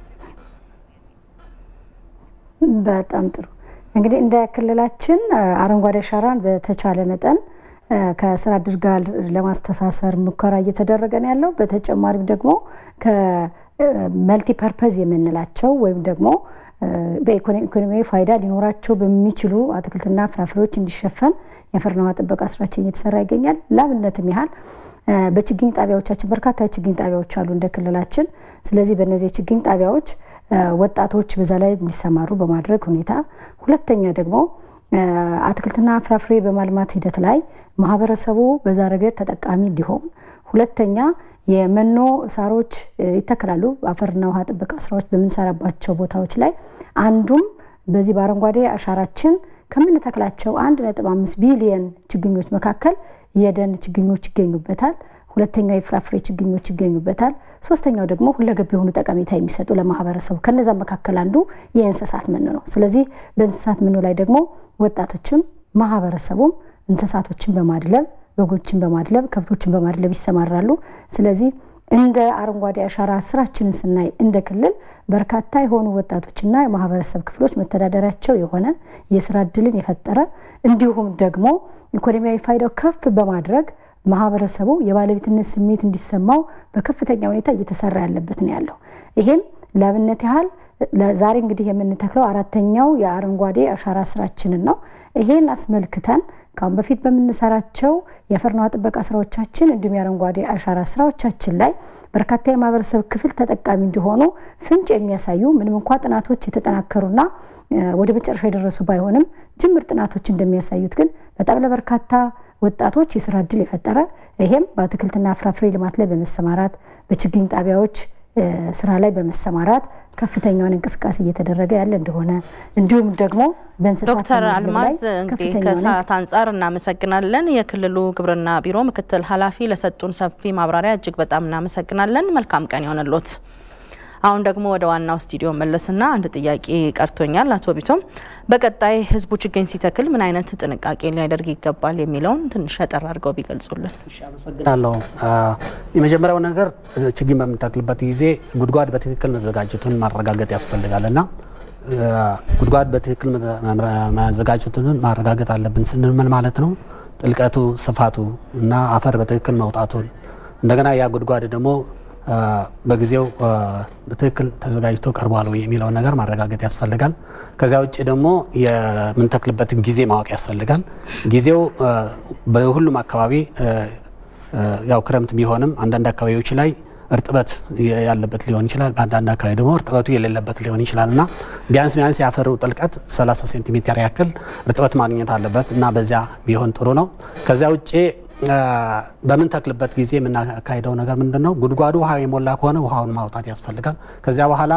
Speaker 8: በጣም ጥሩ። እንግዲህ እንደ ክልላችን አረንጓዴ አሻራን በተቻለ መጠን ከስራ እድል ጋር ለማስተሳሰር ሙከራ እየተደረገ ነው ያለው። በተጨማሪም ደግሞ ከመልቲ ፐርፐዝ የምንላቸው ወይም ደግሞ በኢኮኖሚያዊ ፋይዳ ሊኖራቸው በሚችሉ አትክልትና ፍራፍሬዎች እንዲሸፈን የአፈርና ውሃ ጥበቃ ስራችን እየተሰራ ይገኛል። ላብነትም ያህል በችግኝ ጣቢያዎቻችን በርካታ የችግኝ ጣቢያዎች አሉ እንደ ክልላችን። ስለዚህ በእነዚህ የችግኝ ጣቢያዎች ወጣቶች በዛ ላይ እንዲሰማሩ በማድረግ ሁኔታ፣ ሁለተኛ ደግሞ አትክልትና ፍራፍሬ በማልማት ሂደት ላይ ማህበረሰቡ በዛ ረገድ ተጠቃሚ እንዲሆን፣ ሁለተኛ የመኖ ሳሮች ይተከላሉ። አፈርና ውሃ ጥበቃ ስራዎች በምንሰራባቸው ቦታዎች ላይ አንዱም በዚህ በአረንጓዴ አሻራችን ከምንተክላቸው አንድ ነጥብ አምስት ቢሊየን ችግኞች መካከል የደን ችግኞች ይገኙበታል። ሁለተኛው የፍራፍሬ ችግኞች ይገኙበታል። ሶስተኛው ደግሞ ሁለገብ የሆኑ ጠቀሜታ የሚሰጡ ለማህበረሰቡ ከነዛ መካከል አንዱ የእንስሳት መኖ ነው። ስለዚህ በእንስሳት መኖ ላይ ደግሞ ወጣቶችም ማህበረሰቡም እንስሳቶችን በማድለብ በጎችን በማድለብ ከብቶችን በማድለብ ይሰማራሉ። ስለዚህ እንደ አረንጓዴ አሻራ ስራችንን ስናይ እንደ ክልል በርካታ የሆኑ ወጣቶችና የማህበረሰብ ክፍሎች መተዳደሪያቸው የሆነ የስራ እድልን የፈጠረ እንዲሁም ደግሞ ኢኮኖሚያዊ ፋይዳው ከፍ በማድረግ ማህበረሰቡ የባለቤትነት ስሜት እንዲሰማው በከፍተኛ ሁኔታ እየተሰራ ያለበት ነው ያለው። ይሄም ለአብነት ያህል ዛሬ እንግዲህ የምንተክለው አራተኛው የአረንጓዴ አሻራ ስራችንን ነው። ይሄን አስመልክተን ከአሁን በፊት በምንሰራቸው የአፈርና ውሃ ጥበቃ ስራዎቻችን እንዲሁም የአረንጓዴ አሻራ ስራዎቻችን ላይ በርካታ የማህበረሰብ ክፍል ተጠቃሚ እንዲሆኑ ፍንጭ የሚያሳዩ ምንም እንኳ ጥናቶች የተጠናከሩና ወደ መጨረሻ የደረሱ ባይሆንም ጅምር ጥናቶች እንደሚያሳዩት ግን በጣም ለበርካታ ወጣቶች የስራ እድል የፈጠረ ይሄም በአትክልትና ፍራፍሬ ልማት ላይ በመሰማራት በችግኝ ጣቢያዎች ስራ ላይ በመሰማራት ከፍተኛውን እንቅስቃሴ እየተደረገ ያለ እንደሆነ እንዲሁም ደግሞ በእንስሳት
Speaker 1: ዶክተር አልማዝ እንግዲህ ከሰዓት አንጻር እናመሰግናለን። የክልሉ ግብርና ቢሮ ምክትል ኃላፊ ለሰጡን ሰፊ ማብራሪያ እጅግ በጣም እናመሰግናለን። መልካም ቀን ይሆንሎት። አሁን ደግሞ ወደ ዋናው ስቱዲዮ መለስና አንድ ጥያቄ ቀርቶኛል። አቶ ቢቶም በቀጣይ ህዝቡ ችግኝ ሲተክል ምን አይነት ጥንቃቄ ሊያደርግ ይገባል የሚለውን ትንሽ አጠር አድርገው ቢገልጹልን።
Speaker 9: አመሰግናለሁ። የመጀመሪያው ነገር ችግኝ በምንተክልበት ጊዜ ጉድጓድ በትክክል መዘጋጀቱን ማረጋገጥ ያስፈልጋል እና ጉድጓድ በትክክል መዘጋጀቱን ማረጋገጥ አለብን ስንል ምን ማለት ነው? ጥልቀቱ፣ ስፋቱ እና አፈር በትክክል መውጣቱን እንደገና ያ ጉድጓድ ደግሞ በጊዜው በትክክል ተዘጋጅቶ ቀርቧል ወይ የሚለውን ነገር ማረጋገጥ ያስፈልጋል። ከዚያ ውጭ ደግሞ የምንተክልበትን ጊዜ ማወቅ ያስፈልጋል። ጊዜው በሁሉም አካባቢ ያው ክረምት ቢሆንም አንዳንድ አካባቢዎች ላይ እርጥበት ያለበት ሊሆን ይችላል። በአንዳንድ አካባቢ ደግሞ እርጥበቱ የሌለበት ሊሆን ይችላል እና ቢያንስ ቢያንስ የአፈሩ ጥልቀት 30 ሴንቲሜትር ያክል እርጥበት ማግኘት አለበት እና በዚያ ቢሆን ጥሩ ነው። ከዚያ ውጭ በምንተክልበት ጊዜ የምናካሄደው ነገር ምንድን ነው? ጉድጓዱ ውሃ የሞላ ከሆነ ውሃውን ማውጣት ያስፈልጋል። ከዚያ በኋላ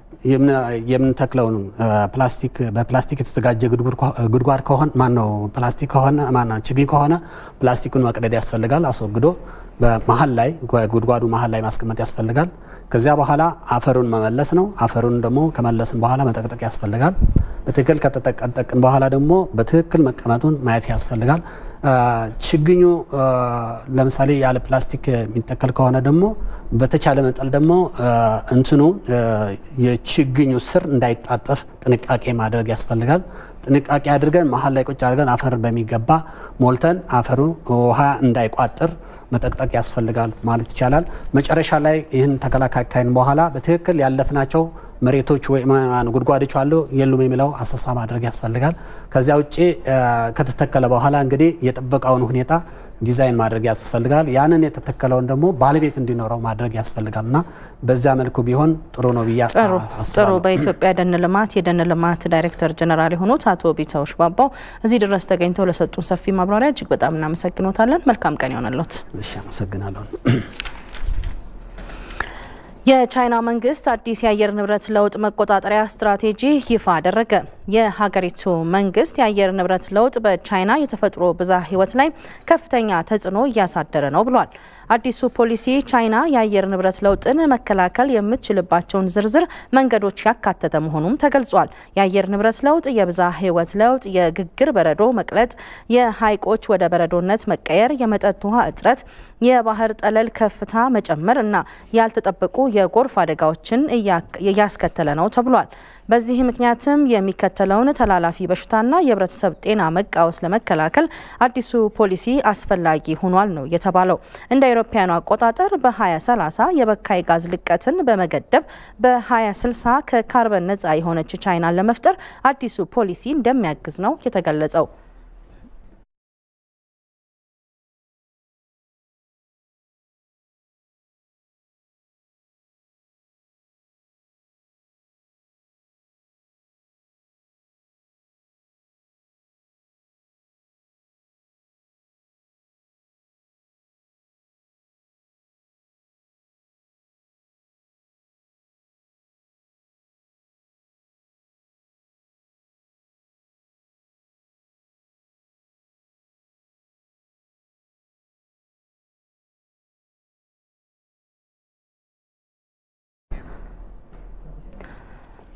Speaker 9: የምንተክለውን ፕላስቲክ በፕላስቲክ የተዘጋጀ ጉድጓድ ከሆነ ማን ነው ፕላስቲክ ከሆነ ማን ችግኝ ከሆነ ፕላስቲኩን መቅደድ ያስፈልጋል። አስወግዶ በመሀል ላይ ጉድጓዱ መሀል ላይ ማስቀመጥ ያስፈልጋል። ከዚያ በኋላ አፈሩን መመለስ ነው። አፈሩን ደግሞ ከመለስን በኋላ መጠቅጠቅ ያስፈልጋል። በትክክል ከተጠቀጠቅን በኋላ ደግሞ በትክክል መቀመጡን ማየት ያስፈልጋል። ችግኙ ለምሳሌ ያለ ፕላስቲክ የሚተከል ከሆነ ደግሞ በተቻለ መጠን ደግሞ እንትኑ የችግኙ ስር እንዳይጣጠፍ ጥንቃቄ ማድረግ ያስፈልጋል። ጥንቃቄ አድርገን መሀል ላይ ቁጭ አድርገን አፈርን በሚገባ ሞልተን አፈሩ ውሃ እንዳይቋጥር መጠቅጠቅ ያስፈልጋል ማለት ይቻላል። መጨረሻ ላይ ይህን ተከላካይን በኋላ በትክክል ያለፍናቸው መሬቶች ወይ ጉድጓዶች አሉ የሉም የሚለው አሰሳ ማድረግ ያስፈልጋል። ከዚያ ውጭ ከተተከለ በኋላ እንግዲህ የጥበቃውን ሁኔታ ዲዛይን ማድረግ ያስፈልጋል። ያንን የተተከለውን ደግሞ ባለቤት እንዲኖረው ማድረግ ያስፈልጋል እና በዚያ መልኩ ቢሆን ጥሩ ነው ብዬ
Speaker 1: ጥሩ። በኢትዮጵያ ደን ልማት የደን ልማት ዳይሬክተር ጀነራል የሆኑት አቶ ቢተው ሽባባው እዚህ ድረስ ተገኝተው ለሰጡን ሰፊ ማብራሪያ እጅግ በጣም እናመሰግኖታለን። መልካም ቀን ይሆንልዎት።
Speaker 9: እሺ፣ አመሰግናለሁ።
Speaker 1: የቻይና መንግስት አዲስ የአየር ንብረት ለውጥ መቆጣጠሪያ ስትራቴጂ ይፋ አደረገ። የሀገሪቱ መንግስት የአየር ንብረት ለውጥ በቻይና የተፈጥሮ ብዝሃ ሕይወት ላይ ከፍተኛ ተጽዕኖ እያሳደረ ነው ብሏል። አዲሱ ፖሊሲ ቻይና የአየር ንብረት ለውጥን መከላከል የምትችልባቸውን ዝርዝር መንገዶች ያካተተ መሆኑም ተገልጿል። የአየር ንብረት ለውጥ፣ የብዝሃ ሕይወት ለውጥ፣ የግግር በረዶ መቅለጥ፣ የሀይቆች ወደ በረዶነት መቀየር፣ የመጠጥ ውሃ እጥረት፣ የባህር ጠለል ከፍታ መጨመር እና ያልተጠበቁ የጎርፍ አደጋዎችን እያስከተለ ነው ተብሏል። በዚህ ምክንያትም የሚከተለውን ተላላፊ በሽታና የህብረተሰብ ጤና መቃወስ ለመከላከል አዲሱ ፖሊሲ አስፈላጊ ሆኗል ነው የተባለው። እንደ አውሮፓውያኑ አቆጣጠር በ2030 የበካይ ጋዝ ልቀትን በመገደብ በ2060 ከካርበን ነጻ የሆነች ቻይናን ለመፍጠር አዲሱ ፖሊሲ እንደሚያግዝ ነው የተገለጸው።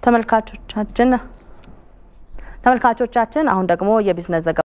Speaker 1: ተመልካቾቻችን ተመልካቾቻችን አሁን ደግሞ የቢዝነስ ዘገባ